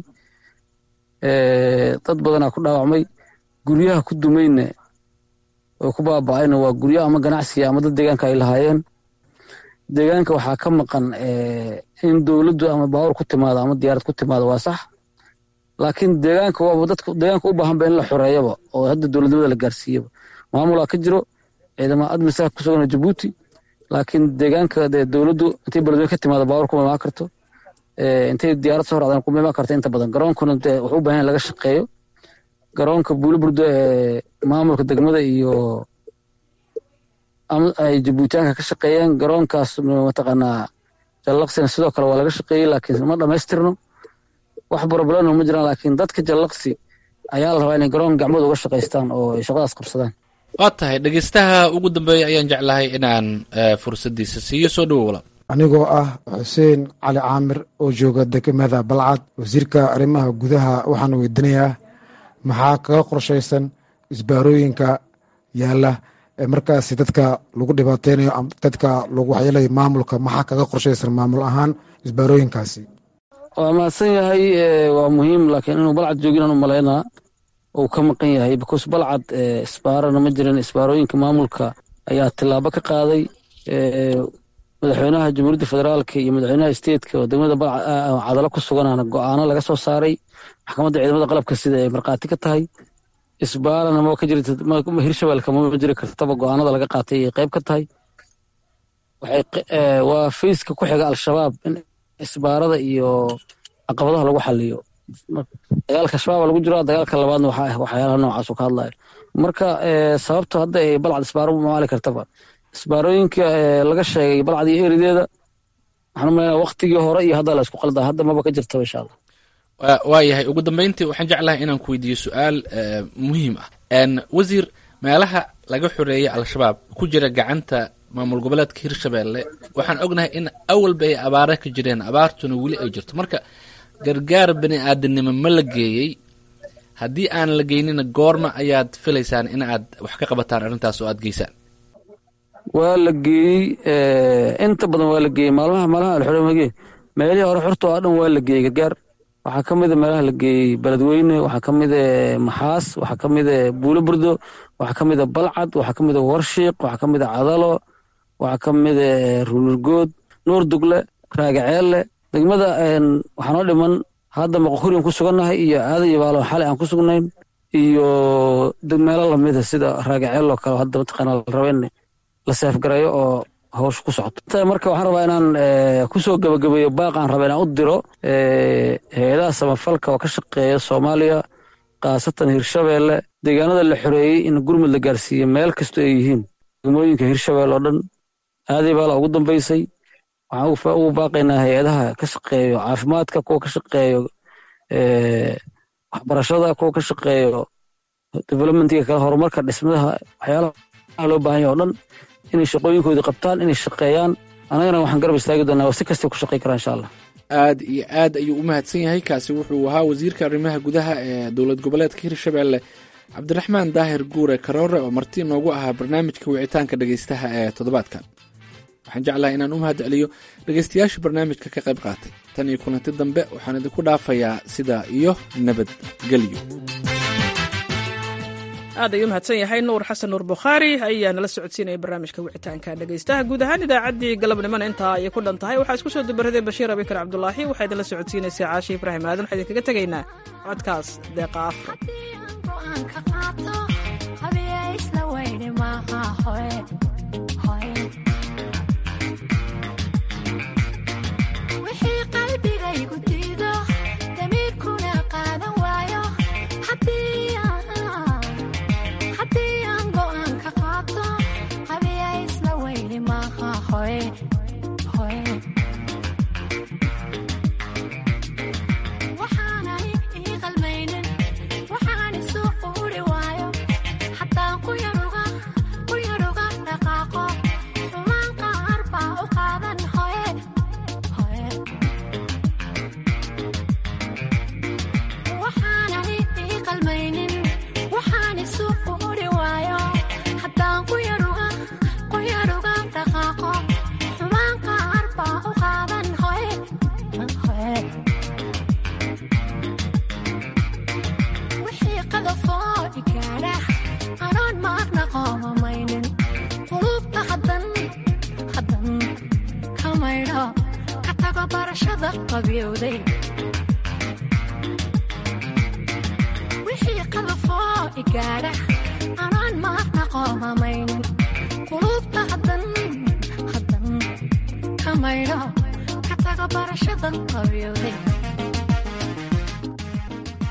dad badanaa ku dhaawacmay guryaha ku dumayna oo ku baaba'ayna waa guryo ama ganacsiga ama dad deegaanka ay lahaayeen deegaanka waxaa ka maqan in dowladdu ama baawur ku timaado ama diyaarad ku timaado waa sax laakiin deegaanka waaba dadka deegaanka u baahanba in la xoreeyaba oo hadda dowladnimada la gaarsiiyaba maamulaa ka jiro ciidamada admisa ku sugan jabuuti laakiin deegaanka dee dowladdu intay beledweyne ka timaado baawar kuma imaan karto intay diyaarad soo raacdaan kuma imaan karto inta badan garoonkuna dee wuxuu u baahan in laga shaqeeyo garoonka buuliburdo ee maamulka degmada iyo ay jabuutiyaanka ka shaqeeyeen garoonkaas mataqaanaa jallaqsina sidoo kale waa laga shaqeeyey laakiin ma dhammaystirno wax borobaleno ma jiraan laakiin dadka jallaqsi ayaa la rabaa inay garoon gacmooda uga shaqaystaan oo ay shaqadaas qabsadaan waa tahay dhegeystaha ugu dambeeya ayaan jeclahay inaan fursaddiisa siiyo soo dhowo walaal anigoo ah xuseen cali caamir oo jooga degmada balcad wasiirka arrimaha gudaha waxaan weydiinayaa maxaa kaga qorshaysan isbaarooyinka yaalla ee markaasi dadka lagu dhibaateynayo dadka lagu waxyeelayo maamulka maxaa kaga qorshaysan maamul ahaan isbaarooyinkaasi waa mahadsan yahay waa muhiim laakiin inuu balcad jooginaan u malaynaa uu ka maqan yahay because balcad isbaarana ma jirin isbaarooyinka maamulka ayaa tilaabo ka qaaday madaxweynaha jamhuuriyadda federaalka iyo madaxweynaha steedka oo degmada cadalo ku suganaana go-aano laga soo saaray maxkamadda ciidamada qalabka sida ay markhaati ka tahay isbaarana ma ka jirta hirshabeelka ma jiri kartaba go-aanada laga qaatay ay qayb ka tahay waa fayska ku xiga al-shabaab in isbaarada iyo caqabadaha lagu xaliyo dagaalka shabaaba lagu jiro dagaalka labaadna waxyaalaha noocaasu ka hadlayo marka sababto hadda ay balcad isbaaro maali kartaba isbaarooyinka laga sheegay balcad iyo erideeda waxaan u malaynaa waktigii hore iyo hadda la isku qaldaa hadda maba ka jirtaba insha allah waa yahay ugu dambeyntii waxaan jeclahay inaan ku weydiiyo su-aal muhiim ah wasiir meelaha laga xoreeyay al-shabaab ku jira gacanta maamul goboleedka hirshabeelle waxaan ognahay in awalba ay abaara ka jireen abaartuna weli ay jirto marka gargaar bani aadamnimo ma la geeyey haddii aan la geynina goorma ayaad filaysaan in aad wax ka qabataan arrintaas oo aad geysaan waa la geeyey inta badan waa la geeyey maalmaha maalmaha alxoremage meelihii hore xorta oo dhan waa la geeyey gargaar waxaa ka mida meelaha la geeyey beledweyne waxaa ka mida maxaas waxaa ka mida buulo burdo waxaa ka mida balcad waxaa ka mida warshiiq waxaa ka mida cadalo waxaa ka mida runurgood nuur dugle raagaceelle degmada waxaa noo dhiman hadda maqokuriyan ku sugannahay iyo aadan iyo baalo xalay aan ku sugnayn iyo meelo lamida sida raagaceeloo kale hadda mataqaana la raba in la seefgarayo oo hawsha ku socoto marka waxaan rabaa inaan kusoo gabagabeeyo baaqaan raba inaan u diro hay-adaha samafalka oo ka shaqeeya soomaaliya khaasatan hirshabeelle deegaanada la xoreeyey in gurmud la gaarsiiyo meel kastoo ay yihiin degmooyinka hirshabeelle oo dhan aaday baala ugu dambeysay waxaan ugu baaqaynaa hay-adaha ka shaqeeyo caafimaadka kuwa ka shaqeeyo waxbarashada kuwa ka shaqeeyo developmentiga kale horumarka dhismadaha waxyaalaha loo baahan yahay oo dhan inay shaqooyinkoodii qabtaan inay shaqeeyaan annagana waxaan garab istaagi doonaa waa si kastay ku shaqey karaan insha allah aad iyo aad ayuu u mahadsan yahay kaasi wuxuu ahaa wasiirka arrimaha gudaha ee dowlad goboleedka hirshabeelle cabdiraxmaan daahir guure karoore oo marti noogu ahaa barnaamijka wicitaanka dhegeystaha ee toddobaadkan waxaan jeclahay inaan u mahad celiyo dhegeystayaasha barnaamijka ka qayb qaatay tan iyo kulanti dambe waxaan idinku dhaafayaa sidaa iyo nabadgelyo aad ayuu mahadsan yahay nuur xasan nuur bukhaari ayaa nala socodsiinaya barnaamijka wicitaanka dhegeystaha guud ahaan idaacaddii galabnimona intaa ayay ku dhan tahay waxaa isku soo dubaraday bashiir abikar cabdulaahi waxaa idinla socodsiinaysaa caashi ibraahim aadan waxaa idinkaga tegaynaa codkaas deeqa afro barashada qabyowday gaadha anaan maarna qoomamaynin qulubta haddan haddan ka maydho ka taga barashadan qabyooday